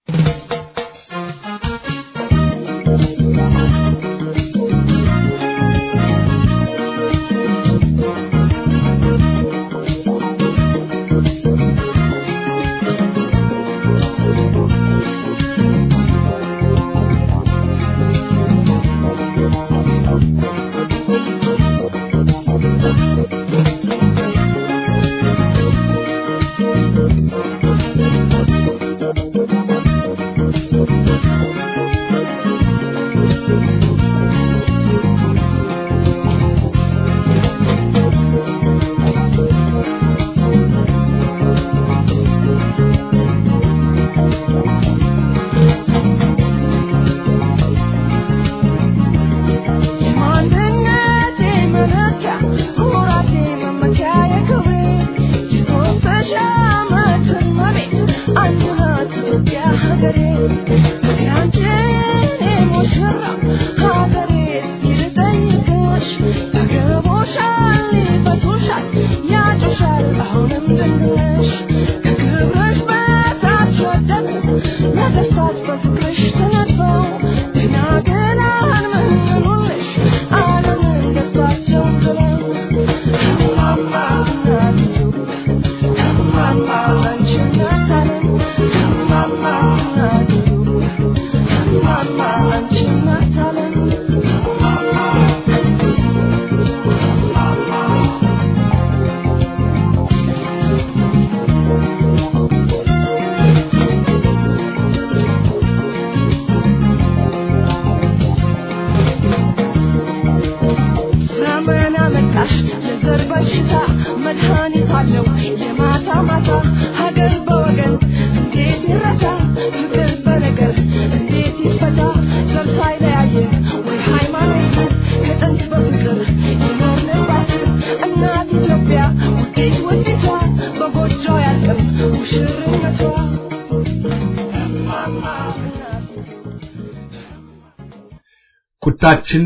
ቁጣችን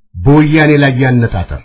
በወያኔ ላይ ያነጣጠር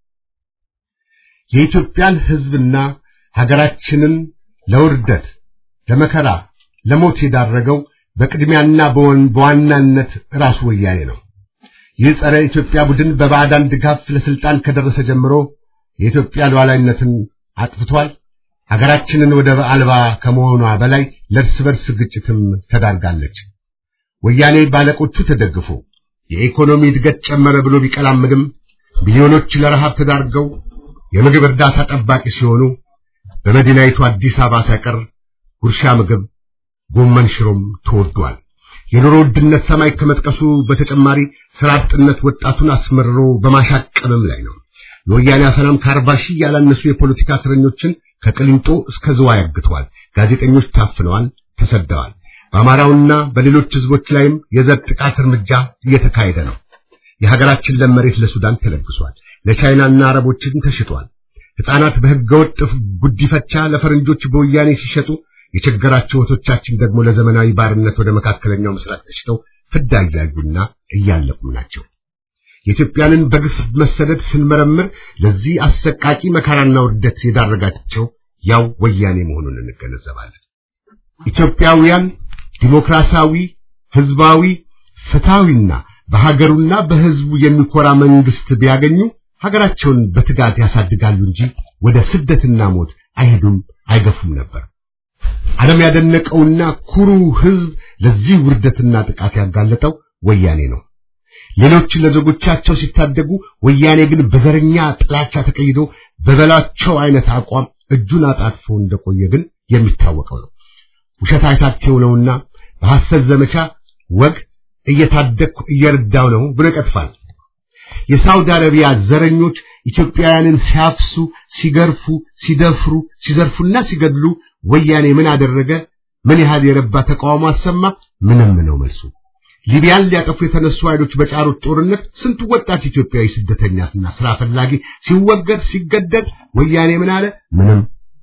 የኢትዮጵያን ሕዝብና ሀገራችንን ለውርደት፣ ለመከራ፣ ለሞት የዳረገው በቅድሚያና በዋናነት ራሱ ወያኔ ነው። ይህ ጸረ ኢትዮጵያ ቡድን በባዕዳን ድጋፍ ለስልጣን ከደረሰ ጀምሮ የኢትዮጵያ ሉዓላዊነትን አጥፍቷል። ሀገራችንን ወደብ አልባ ከመሆኗ በላይ ለእርስ በርስ ግጭትም ተዳርጋለች። ወያኔ ባለቆቹ ተደግፎ የኢኮኖሚ እድገት ጨመረ ብሎ ቢቀላምድም ሚሊዮኖች ለረሃብ ተዳርገው የምግብ እርዳታ ጠባቂ ሲሆኑ በመዲናይቱ አዲስ አበባ ሳይቀር ጉርሻ ምግብ ጎመን ሽሮም ተወዷል። የኑሮ ውድነት ሰማይ ከመጥቀሱ በተጨማሪ ስራ አጥነት ወጣቱን አስመርሮ በማሻቀብም ላይ ነው። የወያኔ አፈናም ከአርባ ሺህ ያላነሱ የፖለቲካ እስረኞችን ከቅሊንጦ እስከ ዝዋይ አግተዋል። ጋዜጠኞች ታፍነዋል፣ ተሰደዋል። በአማራውና በሌሎች ህዝቦች ላይም የዘር ጥቃት እርምጃ እየተካሄደ ነው። የሀገራችን ለም መሬት ለሱዳን ተለግሷል፣ ለቻይናና አረቦችን ተሽጧል። ሕፃናት በህገወጥ ጉዲፈቻ ለፈረንጆች በወያኔ ሲሸጡ የቸገራቸው እህቶቻችን ደግሞ ለዘመናዊ ባርነት ወደ መካከለኛው ምስራቅ ተሽተው ፍዳ እያዩና እያለቁም ናቸው። የኢትዮጵያንን በግፍ መሰደድ ስንመረምር ለዚህ አሰቃቂ መከራና ውርደት የዳረጋቸው ያው ወያኔ መሆኑን እንገነዘባለን። ኢትዮጵያውያን ዲሞክራሲያዊ፣ ህዝባዊ፣ ፍትሃዊና በሀገሩና በህዝቡ የሚኮራ መንግስት ቢያገኙ ሀገራቸውን በትጋት ያሳድጋሉ እንጂ ወደ ስደትና ሞት አይሄዱም፣ አይገፉም ነበር። ዓለም ያደነቀውና ኩሩ ህዝብ ለዚህ ውርደትና ጥቃት ያጋለጠው ወያኔ ነው። ሌሎች ለዜጎቻቸው ሲታደጉ፣ ወያኔ ግን በዘረኛ ጥላቻ ተቀይዶ በበላቸው አይነት አቋም እጁን አጣጥፎ እንደቆየ ግን የሚታወቀው ነው። ውሸት አይታቸው ነውና በሐሰት ዘመቻ ወግ እየታደግኩ እየረዳው ነው ብሎ ይቀጥፋል። የሳውዲ አረቢያ ዘረኞች ኢትዮጵያውያንን ሲያፍሱ፣ ሲገርፉ፣ ሲደፍሩ፣ ሲዘርፉና ሲገድሉ ወያኔ ምን አደረገ? ምን ያህል የረባ ተቃውሞ አሰማ? ምንም ነው መልሱ። ሊቢያን ሊያጠፉ የተነሱ ኃይሎች በጫሩት ጦርነት ስንቱ ወጣት ኢትዮጵያዊ ስደተኛና ስራ ፈላጊ ሲወገድ ሲገደል ወያኔ ምን አለ? ምንም።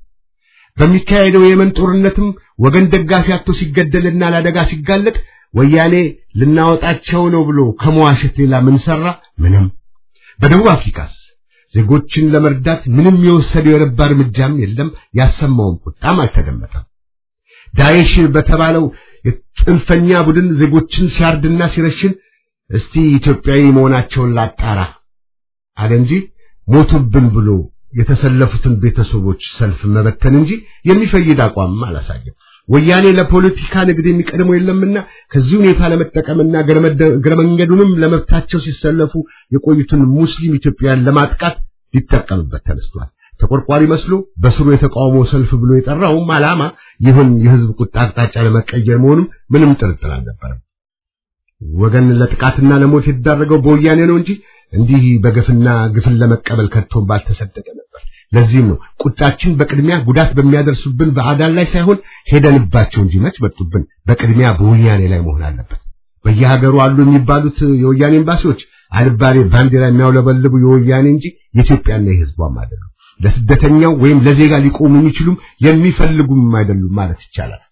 በሚካሄደው የየመን ጦርነትም ወገን ደጋፊ አጥቶ ሲገደልና ለአደጋ ሲጋለጥ ወያኔ ልናወጣቸው ነው ብሎ ከመዋሸት ሌላ ምን ሰራ? ምንም። በደቡብ አፍሪካስ ዜጎችን ለመርዳት ምንም የወሰደው የረባ እርምጃም የለም። ያሰማውም ቁጣም አልተደመጠም። ዳኤሽ በተባለው የጽንፈኛ ቡድን ዜጎችን ሲያርድና ሲረሽን እስቲ ኢትዮጵያዊ መሆናቸውን ላጣራ አለ እንጂ ሞቱብን ብሎ የተሰለፉትን ቤተሰቦች ሰልፍ መበተን እንጂ የሚፈይድ አቋም አላሳየም። ወያኔ ለፖለቲካ ንግድ የሚቀድመው የለምና ከዚህ ሁኔታ ለመጠቀምና እግረ መንገዱንም ለመብታቸው ሲሰለፉ የቆዩትን ሙስሊም ኢትዮጵያውያን ለማጥቃት ሊጠቀምበት ተነስቷል። ተቆርቋሪ መስሎ በስሩ የተቃውሞ ሰልፍ ብሎ የጠራውም ዓላማ ይሁን የህዝብ ቁጣ አቅጣጫ ለመቀየር መሆኑም ምንም ጥርጥር አልነበረም። ወገን ለጥቃትና ለሞት የተዳረገው በወያኔ ነው እንጂ እንዲህ በግፍና ግፍን ለመቀበል ከቶም ባልተሰደደ ነበር። ለዚህም ነው ቁጣችን በቅድሚያ ጉዳት በሚያደርሱብን በአዳን ላይ ሳይሆን ሄደንባቸው እንጂ መች መጡብን፣ በቅድሚያ በወያኔ ላይ መሆን አለበት። በየሀገሩ አሉ የሚባሉት የወያኔ ኤምባሲዎች አልባሌ ባንዲራ የሚያውለበልቡ የወያኔ እንጂ የኢትዮጵያና የህዝቧም አይደሉም። ለስደተኛው ወይም ለዜጋ ሊቆሙ የሚችሉም የሚፈልጉም አይደሉም ማለት ይቻላል።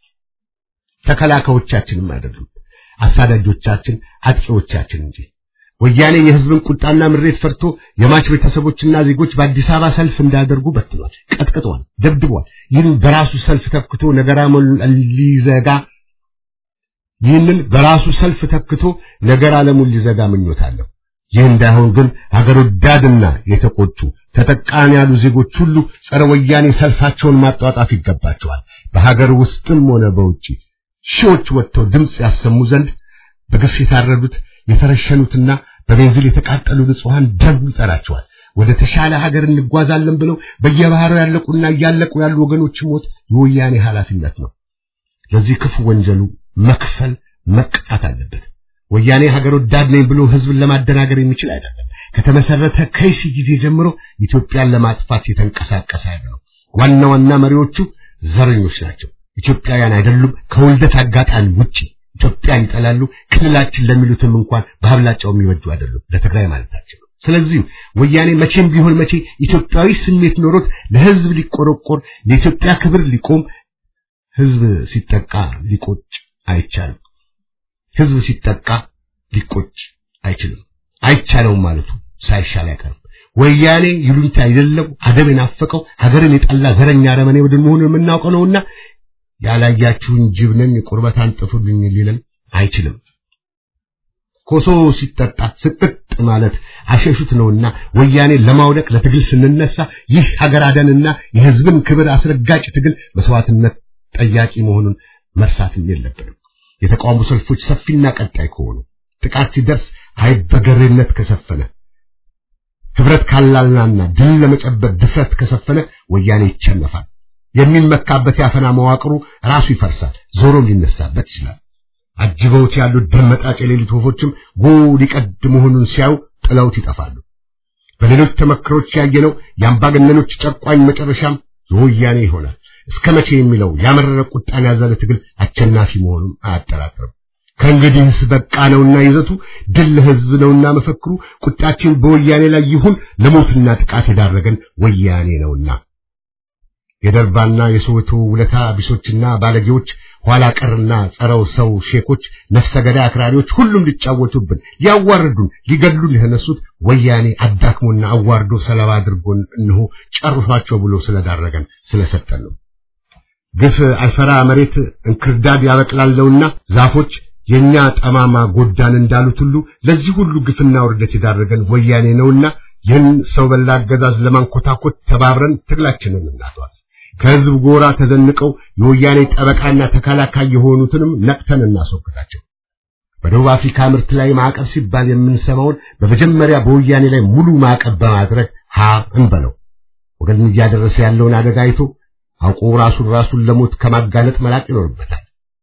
ተከላካዮቻችንም አይደሉም፣ አሳዳጆቻችን፣ አጥቂዎቻችን እንጂ። ወያኔ የህዝብን ቁጣና ምሬት ፈርቶ የማች ቤተሰቦችና ዜጎች በአዲስ አበባ ሰልፍ እንዳደርጉ በትኗል፣ ቀጥቅጧል፣ ደብድቧል። ይህን በራሱ ሰልፍ ተክቶ ነገራ ሊዘጋ ይህንን በራሱ ሰልፍ ተክቶ ነገር ዓለሙን ሊዘጋ ምኞት አለው። ይህ እንዳይሆን ግን ሀገር ወዳድና የተቆጡ ተጠቃሚ ያሉ ዜጎች ሁሉ ጸረ ወያኔ ሰልፋቸውን ማጧጣፍ ይገባቸዋል። በሀገር ውስጥም ሆነ በውጪ ሺዎች ወጥተው ድምፅ ያሰሙ ዘንድ በግፍ የታረዱት የተረሸኑትና በቤንዚል የተቃጠሉ ንጹሐን ደም ይጠራቸዋል። ወደ ተሻለ ሀገር እንጓዛለን ብለው በየባህሩ ያለቁና እያለቁ ያሉ ወገኖች ሞት የወያኔ ኃላፊነት ነው። ለዚህ ክፉ ወንጀሉ መክፈል መቅጣት አለበት። ወያኔ ሀገር ወዳድ ነኝ ብሎ ህዝብን ለማደናገር የሚችል አይደለም። ከተመሰረተ ከይሲ ጊዜ ጀምሮ ኢትዮጵያን ለማጥፋት የተንቀሳቀሰ ኃይል ነው። ዋና ዋና መሪዎቹ ዘረኞች ናቸው። ኢትዮጵያውያን አይደሉም። ከውልደት አጋጣሚ ውጪ ኢትዮጵያን ይጠላሉ። ክልላችን ለሚሉትም እንኳን በአብላጫው የሚወዱ አይደሉም። ለትግራይ ማለታቸው ነው። ስለዚህም ወያኔ መቼም ቢሆን መቼ ኢትዮጵያዊ ስሜት ኖሮት ለህዝብ ሊቆረቆር ለኢትዮጵያ ክብር ሊቆም ህዝብ ሲጠቃ ሊቆጭ አይቻልም። ህዝብ ሲጠቃ ሊቆጭ አይችልም። አይቻለውም ማለቱ ሳይሻል አይቀርም። ወያኔ ይሉኝታ አይደለም አደብ የናፈቀው ሀገርን የጠላ ዘረኛ አረመኔ ቡድን መሆኑን የምናውቀው ነውና ያላያችሁን ጅብ ነኝ ቁርበት አንጥፉልኝ ሊለን አይችልም። ኮሶ ሲጠጣ ስቅጥ ማለት አሸሹት ነውና ወያኔ ለማውደቅ ለትግል ስንነሳ ይህ ሀገር አደንና የህዝብን ክብር አስረጋጭ ትግል መስዋዕትነት ጠያቂ መሆኑን መርሳትም የለብንም። የተቃውሞ ሰልፎች ሰፊና ቀጣይ ከሆኑ ጥቃት ሲደርስ አይበገሬነት ከሰፈነ ህብረት ካላልናና ድል ለመጨበጥ ድፍረት ከሰፈነ ወያኔ ይቸነፋል። የሚመካበት ያፈና መዋቅሩ ራሱ ይፈርሳል፣ ዞሮም ሊነሳበት ይችላል። አጅበውት ያሉት ደመጣጭ የሌሊት ወፎችም ጎህ ሊቀድ መሆኑን ሲያዩ ጥለውት ይጠፋሉ። በሌሎች ተመክሮች ያየነው የአምባገነኖች ጨቋኝ መጨረሻም የወያኔ ይሆናል። እስከ መቼ የሚለው ያመረረ ቁጣን ያዘለ ትግል አሸናፊ መሆኑን አያጠራጥርም። ከእንግዲህስ በቃ ነውና ይዘቱ ድል ለህዝብ ነውና መፈክሩ ቁጣችን በወያኔ ላይ ይሁን ለሞትና ጥቃት የዳረገን ወያኔ ነውና የደርባና የሶweto ውለታ ቢሶችና ባለጌዎች ኋላ ቀርና ጸረው ሰው ሼኮች ነፍሰ ገዳይ አክራሪዎች ሁሉም ሊጫወቱብን ሊያዋርዱን ሊገድሉን የተነሱት ወያኔ አዳክሞና አዋርዶ ሰለባ አድርጎን እንሆ ጨርሷቸው ብሎ ስለዳረገን ስለሰጠን ነው። ግፍ አይፈራ መሬት እንክርዳድ ያበቅላለውና ዛፎች የኛ ጠማማ ጎዳን እንዳሉት ሁሉ ለዚህ ሁሉ ግፍና ውርደት የዳረገን ወያኔ ነውና ይህን ሰው በላ አገዛዝ ለማንኮታኮት ተባብረን ትግላችንን እናቷል። ከህዝብ ጎራ ተዘንቀው የወያኔ ጠበቃና ተከላካይ የሆኑትንም ነቅተን እናስወግዳቸው። በደቡብ አፍሪካ ምርት ላይ ማዕቀብ ሲባል የምንሰማውን በመጀመሪያ በወያኔ ላይ ሙሉ ማዕቀብ በማድረግ ሀ እንበለው። ወገን እያደረሰ ያለውን አደጋ አይቶ አውቆ ራሱን ራሱን ለሞት ከማጋለጥ መላቅ ይኖርበታል።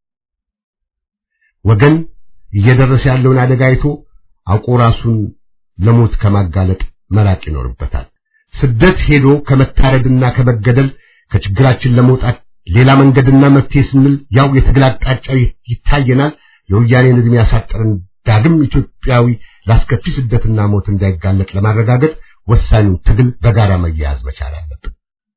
ወገን እየደረሰ ያለውን አደጋ አይቶ አውቆ ራሱን ለሞት ከማጋለጥ መራቅ ይኖርበታል። ስደት ሄዶ ከመታረድና ከመገደል ከችግራችን ለመውጣት ሌላ መንገድና መፍትሄ ስንል ያው የትግል አቅጣጫ ይታየናል። የወያኔን ዕድሜ ያሳጠረን ዳግም ኢትዮጵያዊ ላስከፊ ስደትና ሞት እንዳይጋለጥ ለማረጋገጥ ወሳኙን ትግል በጋራ መያያዝ መቻል አለብን።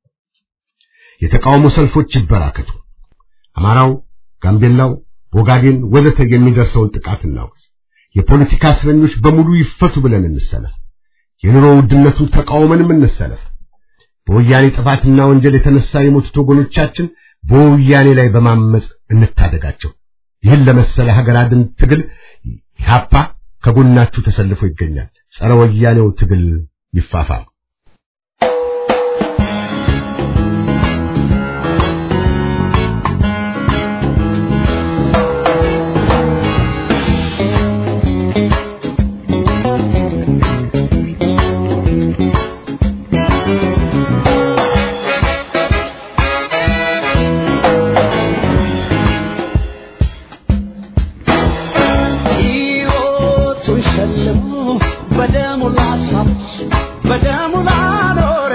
የተቃውሞ ሰልፎች ይበራከቱ። አማራው፣ ጋምቤላው፣ ኦጋዴን ወዘተ የሚደርሰውን ጥቃት እናውቅስ። የፖለቲካ እስረኞች በሙሉ ይፈቱ ብለን እንሰለፍ። የኑሮ ውድነቱን ተቃውመንም እንሰለፍ። በወያኔ ጥፋትና ወንጀል የተነሳ የሞቱት ወገኖቻችን በወያኔ ላይ በማመጽ እንታደጋቸው። ይህን ለመሰለ ሀገር አድን ትግል ኢህአፓ ከጎናችሁ ተሰልፎ ይገኛል። ጸረ ወያኔው ትግል ይፋፋም። ሕይወቱን ሸልሞ በደሙ ላሳብስ በደሙ ላኖረ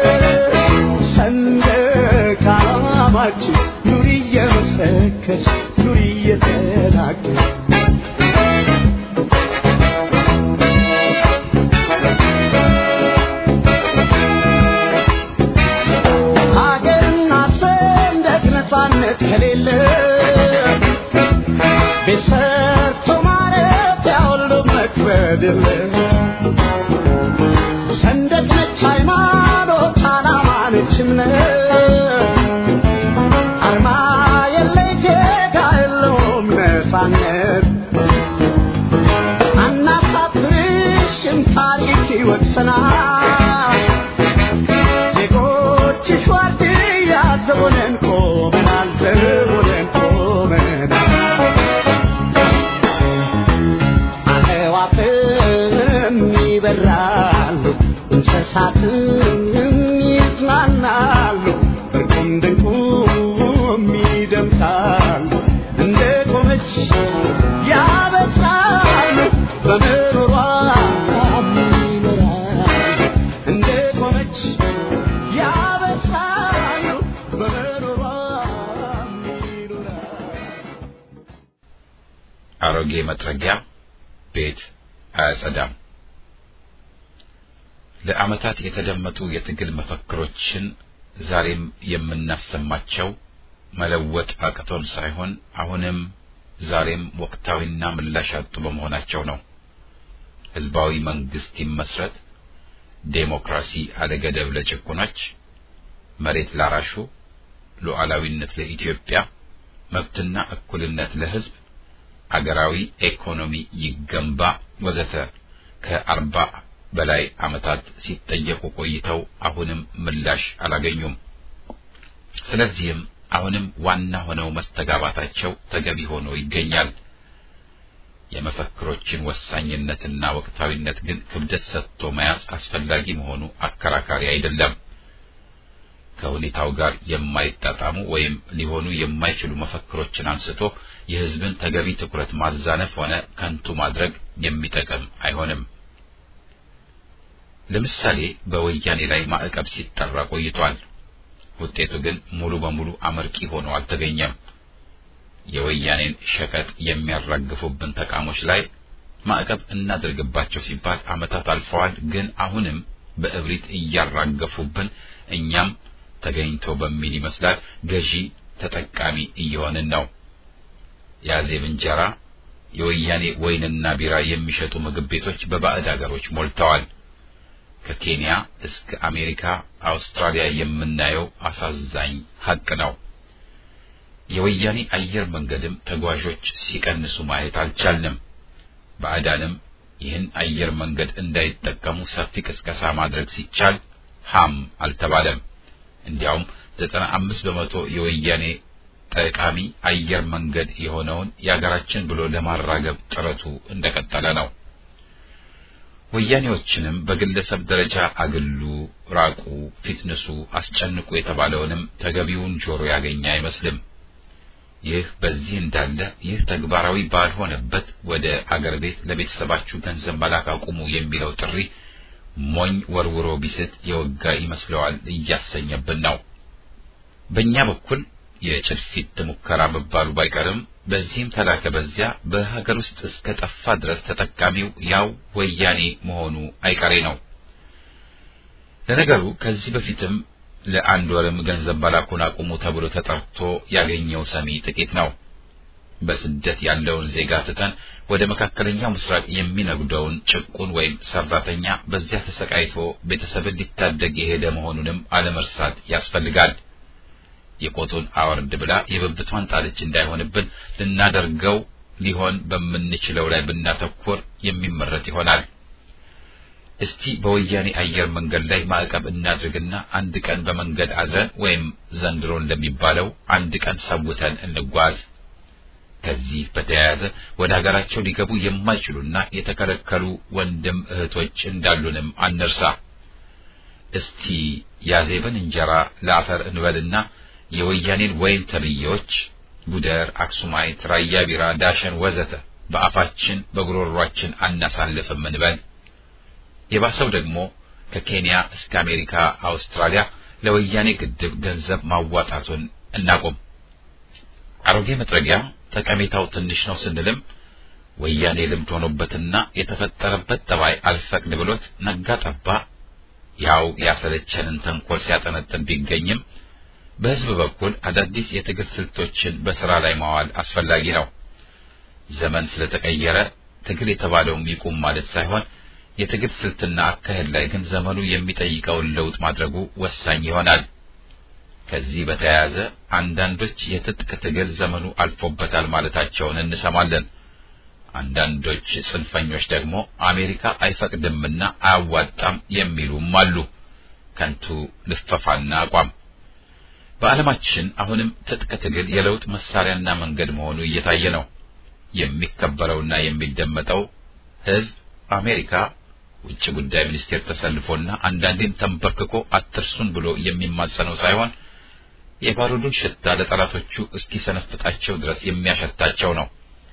ሰንደቅ ዓላማችን ኑሪ እየመሰከርሽ ኑሪ እየተናገር ሀገርና ሰንደቅ ነፃነት ከሌለ ቤት ሰርቶ ማረፊያ ሁሉ መክበድ የለ ሰንደቅ ነች ሃይማኖት፣ ዓላማ ነች እምነት፣ አርማ የለይ ጌታ የለውም ነፃነት። አናሳፍርሽም ታሪክ ይወቅሰናል። ዜጎችሽ ዋርድያ ዘቦነን ቆመናል፣ ዘቦነን ቆመናል። አዕዋፍም ይበራሉ፣ እንስሳትም ይዝናናሉ፣ እርቁም ድንቁም ይደምቃሉ። እንደ ቆመች ያበስራሉ፣ በምሮሯ ይኖራሉ። እንደ ቆመች ያበስራሉ፣ በምሮሯ ይኖራሉ። አሮጌ መጥረጊያ ቤት አያጸዳም። ለዓመታት የተደመጡ የትግል መፈክሮችን ዛሬም የምናሰማቸው መለወጥ አቅቶን ሳይሆን አሁንም ዛሬም ወቅታዊና ምላሽ ያጡ በመሆናቸው ነው። ህዝባዊ መንግስት ይመስረት፣ ዴሞክራሲ አለገደብ ለጭቁኖች፣ መሬት ላራሹ፣ ሉዓላዊነት ለኢትዮጵያ፣ መብትና እኩልነት ለህዝብ አገራዊ ኢኮኖሚ ይገንባ ወዘተ ከአርባ በላይ ዓመታት ሲጠየቁ ቆይተው አሁንም ምላሽ አላገኙም። ስለዚህም አሁንም ዋና ሆነው መስተጋባታቸው ተገቢ ሆኖ ይገኛል። የመፈክሮችን ወሳኝነትና ወቅታዊነት ግን ክብደት ሰጥቶ መያዝ አስፈላጊ መሆኑ አከራካሪ አይደለም። ከሁኔታው ጋር የማይጣጣሙ ወይም ሊሆኑ የማይችሉ መፈክሮችን አንስቶ የህዝብን ተገቢ ትኩረት ማዛነፍ ሆነ ከንቱ ማድረግ የሚጠቅም አይሆንም። ለምሳሌ በወያኔ ላይ ማዕቀብ ሲጠራ ቆይቷል። ውጤቱ ግን ሙሉ በሙሉ አመርቂ ሆኖ አልተገኘም። የወያኔን ሸቀጥ የሚያራግፉብን ተቃሞች ላይ ማዕቀብ እናድርግባቸው ሲባል ዓመታት አልፈዋል። ግን አሁንም በእብሪት እያራገፉብን እኛም ተገኝቶ በሚል ይመስላል ገዢ ተጠቃሚ እየሆንን ነው። የአዜብ እንጀራ፣ የወያኔ ወይንና ቢራ የሚሸጡ ምግብ ቤቶች በባዕድ አገሮች ሞልተዋል። ከኬንያ እስከ አሜሪካ፣ አውስትራሊያ የምናየው አሳዛኝ ሀቅ ነው። የወያኔ አየር መንገድም ተጓዦች ሲቀንሱ ማየት አልቻልንም። ባዕዳንም ይህን አየር መንገድ እንዳይጠቀሙ ሰፊ ቅስቀሳ ማድረግ ሲቻል ሃም አልተባለም። እንዲያውም ዘጠና አምስት በመቶ የወያኔ ጠቃሚ አየር መንገድ የሆነውን የአገራችን ብሎ ለማራገብ ጥረቱ እንደቀጠለ ነው። ወያኔዎችንም በግለሰብ ደረጃ አግሉ፣ ራቁ፣ ፊትንሱ፣ አስጨንቁ የተባለውንም ተገቢውን ጆሮ ያገኘ አይመስልም። ይህ በዚህ እንዳለ ይህ ተግባራዊ ባልሆነበት ወደ አገር ቤት ለቤተሰባችሁ ገንዘብ መላክ አቁሙ የሚለው ጥሪ ሞኝ ወርውሮ ቢስት የወጋ ይመስለዋል እያሰኘብን ነው። በእኛ በኩል የጭልፊት ሙከራ መባሉ ባይቀርም በዚህም ተላከ በዚያ በሀገር ውስጥ እስከ ጠፋ ድረስ ተጠቃሚው ያው ወያኔ መሆኑ አይቀሬ ነው። ለነገሩ ከዚህ በፊትም ለአንድ ወርም ገንዘብ መላኩን አቁሙ ተብሎ ተጠርቶ ያገኘው ሰሚ ጥቂት ነው። በስደት ያለውን ዜጋ ትተን ወደ መካከለኛው ምስራቅ የሚነጉደውን ጭቁን ወይም ሰራተኛ በዚያ ተሰቃይቶ ቤተሰብን ሊታደግ የሄደ መሆኑንም አለመርሳት ያስፈልጋል። የቆጡን አወርድ ብላ የብብቷን ጣለች እንዳይሆንብን ልናደርገው ሊሆን በምንችለው ላይ ብናተኩር የሚመረጥ ይሆናል። እስቲ በወያኔ አየር መንገድ ላይ ማዕቀብ እናድርግና አንድ ቀን በመንገድ አድረን ወይም ዘንድሮ እንደሚባለው አንድ ቀን ሰውተን እንጓዝ። ከዚህ በተያያዘ ወደ ሀገራቸው ሊገቡ የማይችሉና የተከለከሉ ወንድም እህቶች እንዳሉንም አንርሳ። እስቲ ያዜብን እንጀራ ለአፈር እንበልና የወያኔን ወይን ተብዬዎች ጉደር፣ አክሱማይት፣ ራያ ቢራ፣ ዳሸን ወዘተ በአፋችን በጉሮሯችን አናሳልፍም እንበል። የባሰው ደግሞ ከኬንያ እስከ አሜሪካ፣ አውስትራሊያ ለወያኔ ግድብ ገንዘብ ማዋጣቱን እናቆም። አሮጌ መጥረጊያ ጠቀሜታው ትንሽ ነው ስንልም ወያኔ ልምድ ሆኖበትና የተፈጠረበት ጠባይ አልፈቅድ ብሎት ነጋ ጠባ ያው ያሰለቸንን ተንኮል ሲያጠነጥን ቢገኝም በሕዝብ በኩል አዳዲስ የትግል ስልቶችን በስራ ላይ ማዋል አስፈላጊ ነው። ዘመን ስለተቀየረ ትግል የተባለውም ይቁም ማለት ሳይሆን የትግል ስልትና አካሄድ ላይ ግን ዘመኑ የሚጠይቀውን ለውጥ ማድረጉ ወሳኝ ይሆናል። ከዚህ በተያያዘ አንዳንዶች የትጥቅ ትግል ዘመኑ አልፎበታል ማለታቸውን እንሰማለን። አንዳንዶች ጽንፈኞች ደግሞ አሜሪካ አይፈቅድምና አያዋጣም የሚሉም አሉ። ከንቱ ልፈፋና አቋም። በዓለማችን አሁንም ትጥቅ ትግል የለውጥ መሳሪያና መንገድ መሆኑ እየታየ ነው። የሚከበረውና የሚደመጠው ሕዝብ አሜሪካ ውጭ ጉዳይ ሚኒስቴር ተሰልፎና አንዳንዴም ተንበርክኮ አትርሱን ብሎ የሚማጸነው ሳይሆን የባሩዱን ሽታ ለጠላቶቹ እስኪሰነፍጣቸው ድረስ የሚያሸታቸው ነው።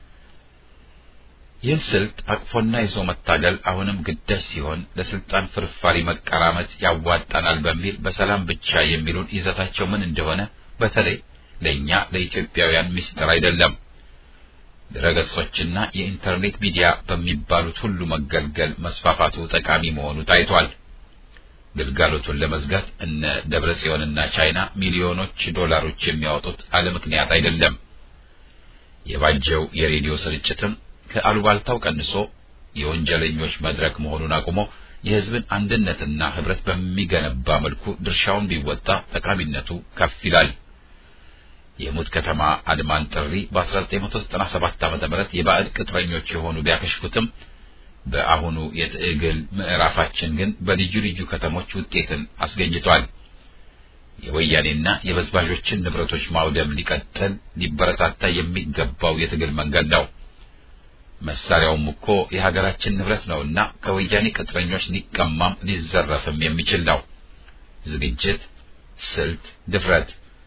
ይህን ስልት አቅፎና ይዞ መታገል አሁንም ግዳጅ ሲሆን ለስልጣን ፍርፋሪ መቀራመት ያዋጣናል በሚል በሰላም ብቻ የሚሉን ይዘታቸው ምን እንደሆነ በተለይ ለእኛ ለኢትዮጵያውያን ምስጢር አይደለም። ድረገጾችና የኢንተርኔት ሚዲያ በሚባሉት ሁሉ መገልገል መስፋፋቱ ጠቃሚ መሆኑ ታይቷል። ግልጋሎቱን ለመዝጋት እነ ደብረ ጽዮንና ቻይና ሚሊዮኖች ዶላሮች የሚያወጡት አለ ምክንያት አይደለም። የባጀው የሬዲዮ ስርጭትም ከአሉባልታው ቀንሶ የወንጀለኞች መድረክ መሆኑን አቁሞ የሕዝብን አንድነትና ሕብረት በሚገነባ መልኩ ድርሻውን ቢወጣ ጠቃሚነቱ ከፍ ይላል። የሙት ከተማ አድማን ጥሪ በ1997 ዓ.ም የባዕድ ቅጥረኞች የሆኑ ቢያከሽፉትም በአሁኑ የትግል ምዕራፋችን ግን በልዩ ልዩ ከተሞች ውጤትን አስገኝቷል። የወያኔና የበዝባዦችን ንብረቶች ማውደም ሊቀጥል ሊበረታታ የሚገባው የትግል መንገድ ነው። መሳሪያውም እኮ የሀገራችን ንብረት ነውና ከወያኔ ቅጥረኞች ሊቀማም ሊዘረፍም የሚችል ነው። ዝግጅት፣ ስልት፣ ድፍረት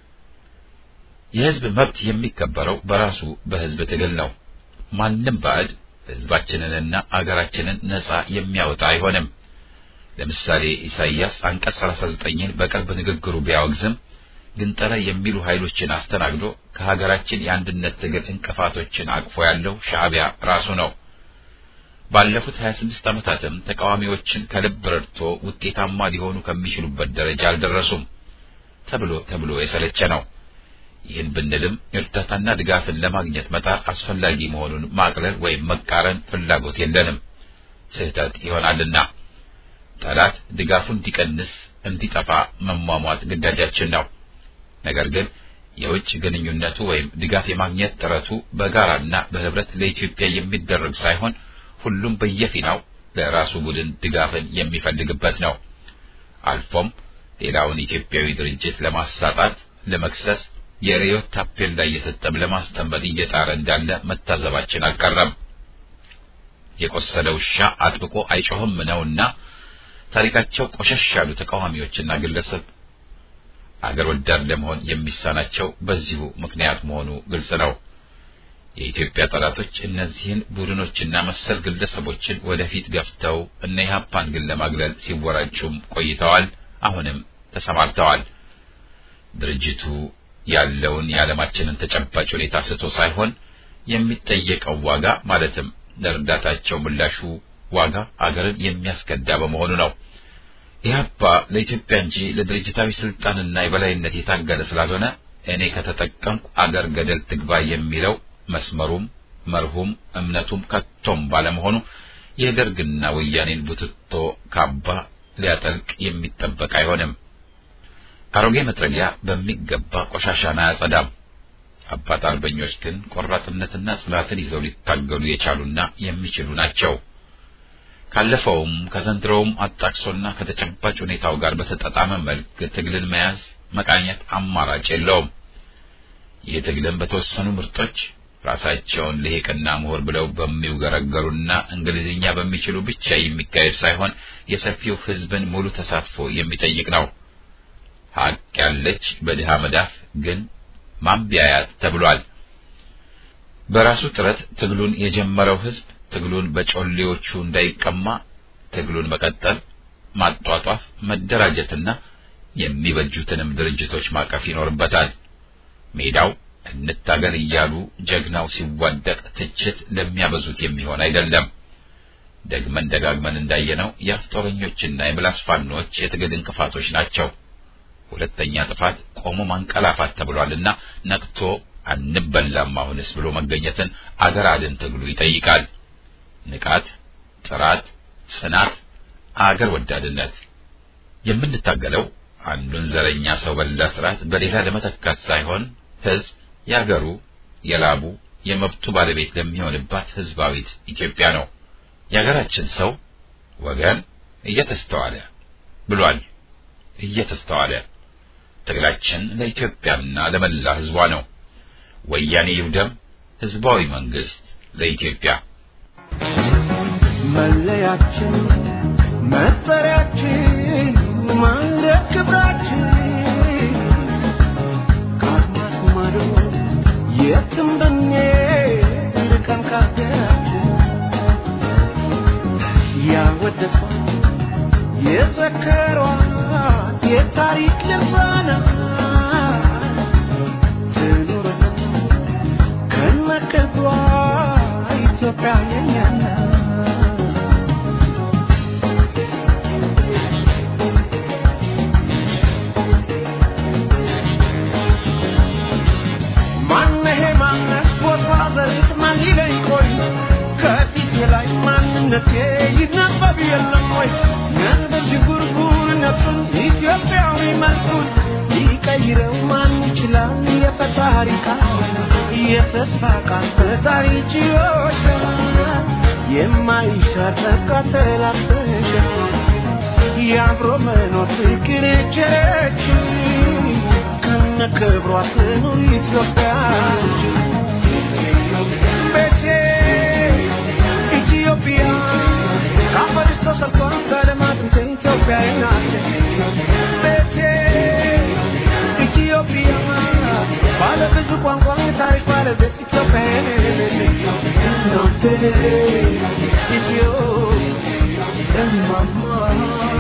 የሕዝብ መብት የሚከበረው በራሱ በሕዝብ ትግል ነው። ማንም ባዕድ ሕዝባችንንና አገራችንን ነጻ የሚያወጣ አይሆንም። ለምሳሌ ኢሳይያስ አንቀጽ 39ን በቅርብ ንግግሩ ቢያወግዝም ግንጠላ የሚሉ ኃይሎችን አስተናግዶ ከሀገራችን የአንድነት ትግል እንቅፋቶችን አቅፎ ያለው ሻዕቢያ ራሱ ነው። ባለፉት 26 ዓመታትም ተቃዋሚዎችን ከልብ ረድቶ ውጤታማ ሊሆኑ ከሚችሉበት ደረጃ አልደረሱም ተብሎ ተብሎ የሰለቸ ነው። ይህን ብንልም እርዳታና ድጋፍን ለማግኘት መጣር አስፈላጊ መሆኑን ማቅለል ወይም መቃረን ፍላጎት የለንም፣ ስህተት ይሆናልና። ጠላት ድጋፉን እንዲቀንስ እንዲጠፋ መሟሟት ግዳጃችን ነው። ነገር ግን የውጭ ግንኙነቱ ወይም ድጋፍ የማግኘት ጥረቱ በጋራና በህብረት ለኢትዮጵያ የሚደረግ ሳይሆን ሁሉም በየፊናው ለራሱ ቡድን ድጋፍን የሚፈልግበት ነው። አልፎም ሌላውን ኢትዮጵያዊ ድርጅት ለማሳጣት፣ ለመክሰስ የርዕዮት ታፔላ እየሰጠም ለማስጠመድ እየጣረ እንዳለ መታዘባችን አልቀረም። የቆሰለ ውሻ አጥብቆ አይጮህም ነውና ታሪካቸው ቆሸሽ ያሉ ተቃዋሚዎችና ግለሰብ አገር ወዳድ ለመሆን የሚሳናቸው በዚሁ ምክንያት መሆኑ ግልጽ ነው። የኢትዮጵያ ጠላቶች እነዚህን ቡድኖችና መሰል ግለሰቦችን ወደፊት ገፍተው እነ ኢህአፓን ግን ለማግለል ሲወራጩም ቆይተዋል። አሁንም ተሰማርተዋል። ድርጅቱ ያለውን የዓለማችንን ተጨባጭ ሁኔታ ስቶ ሳይሆን የሚጠየቀው ዋጋ ማለትም ለእርዳታቸው ምላሹ ዋጋ አገርን የሚያስከዳ በመሆኑ ነው። ኢህአፓ ለኢትዮጵያ እንጂ ለድርጅታዊ ስልጣንና የበላይነት የታገለ ስላልሆነ እኔ ከተጠቀምኩ አገር ገደል ትግባ የሚለው መስመሩም መርሁም እምነቱም ከቶም ባለመሆኑ የደርግና ወያኔን ቡትቶ ካባ ሊያጠልቅ የሚጠበቅ አይሆንም። አሮጌ መጥረጊያ በሚገባ ቆሻሻን አያጸዳም። አባት አርበኞች ግን ቆራጥነትና ጽናትን ይዘው ሊታገሉ የቻሉና የሚችሉ ናቸው። ካለፈውም ከዘንድሮውም አጣቅሶና ከተጨባጭ ሁኔታው ጋር በተጣጣመ መልክ ትግልን መያዝ መቃኘት አማራጭ የለውም። ይህ ትግልን በተወሰኑ ምርጦች ራሳቸውን ልሂቅና ምሁር ብለው በሚውገረገሩና እንግሊዝኛ በሚችሉ ብቻ የሚካሄድ ሳይሆን የሰፊው ሕዝብን ሙሉ ተሳትፎ የሚጠይቅ ነው። ሀቅ ያለች በድሃ መዳፍ ግን ማንቢያያት ተብሏል። በራሱ ጥረት ትግሉን የጀመረው ሕዝብ ትግሉን በጮሌዎቹ እንዳይቀማ ትግሉን መቀጠል፣ ማጧጧፍ፣ መደራጀትና የሚበጁትንም ድርጅቶች ማቀፍ ይኖርበታል። ሜዳው እንታገል እያሉ ጀግናው ሲዋደቅ ትችት ለሚያበዙት የሚሆን አይደለም። ደግመን ደጋግመን እንዳየነው የአፍ ጦረኞችና የምላስ ፋኖች የትግል እንቅፋቶች ናቸው። ሁለተኛ ጥፋት ቆሞ ማንቀላፋት ተብሏልና ነቅቶ አንበላም አሁንስ ብሎ መገኘትን አገር አድን ትግሉ ይጠይቃል። ንቃት፣ ጥራት፣ ጽናት፣ አገር ወዳድነት። የምንታገለው አንዱን ዘረኛ ሰው በላ ስርዓት በሌላ ለመተካት ሳይሆን ህዝብ የአገሩ የላቡ የመብቱ ባለቤት ለሚሆንባት ህዝባዊት ኢትዮጵያ ነው። የሀገራችን ሰው ወገን እየተስተዋለ ብሏል። እየተስተዋለ ትግላችን ለኢትዮጵያና ለመላ ህዝቧ ነው። ወያኔ ይውደም፣ ህዝባዊ መንግስት ለኢትዮጵያ መለያችን መጠሪያችን ማንደር ክብራችን ከአድማስ ማዶ የትም ብንሄድ ርቀን ካገራችን ያወደሷት የዘከሯት የታሪክ ልሳናት ትኑርልን ከነክብሯ ኢትዮጵያ የኛ ናት። ማነሄ ማነህ ቦታ ዘሪት ማን ሊለኝ ቆይ ከፊቴ ላይ ማንነቴ ይነበብ የለም ወይ ነንበሽ ጉርጉር ነፍሱን ኢትዮጵያዊ መልኩን ሊቀይረው ማን ይችላል የፈጣሪ ቃል የተስፋ ቃል ፈጣሪ ችዮች የማይሻር ቃተላሰገ የአብሮ መኖር ፍቅር ቸረች ከነ ክብሯ ትኑር ኢትዮጵያ ቤቴ ኢትዮጵያ ከአፈርሽ ተሰርቷል ከልማት ኢትዮጵያ ናት ቤቴ ኢትዮጵያ ባለ ብዙ ቋንቋ ታሪክ ባለቤት ኢትዮጵያ እናቴ ኢትዮ እማማ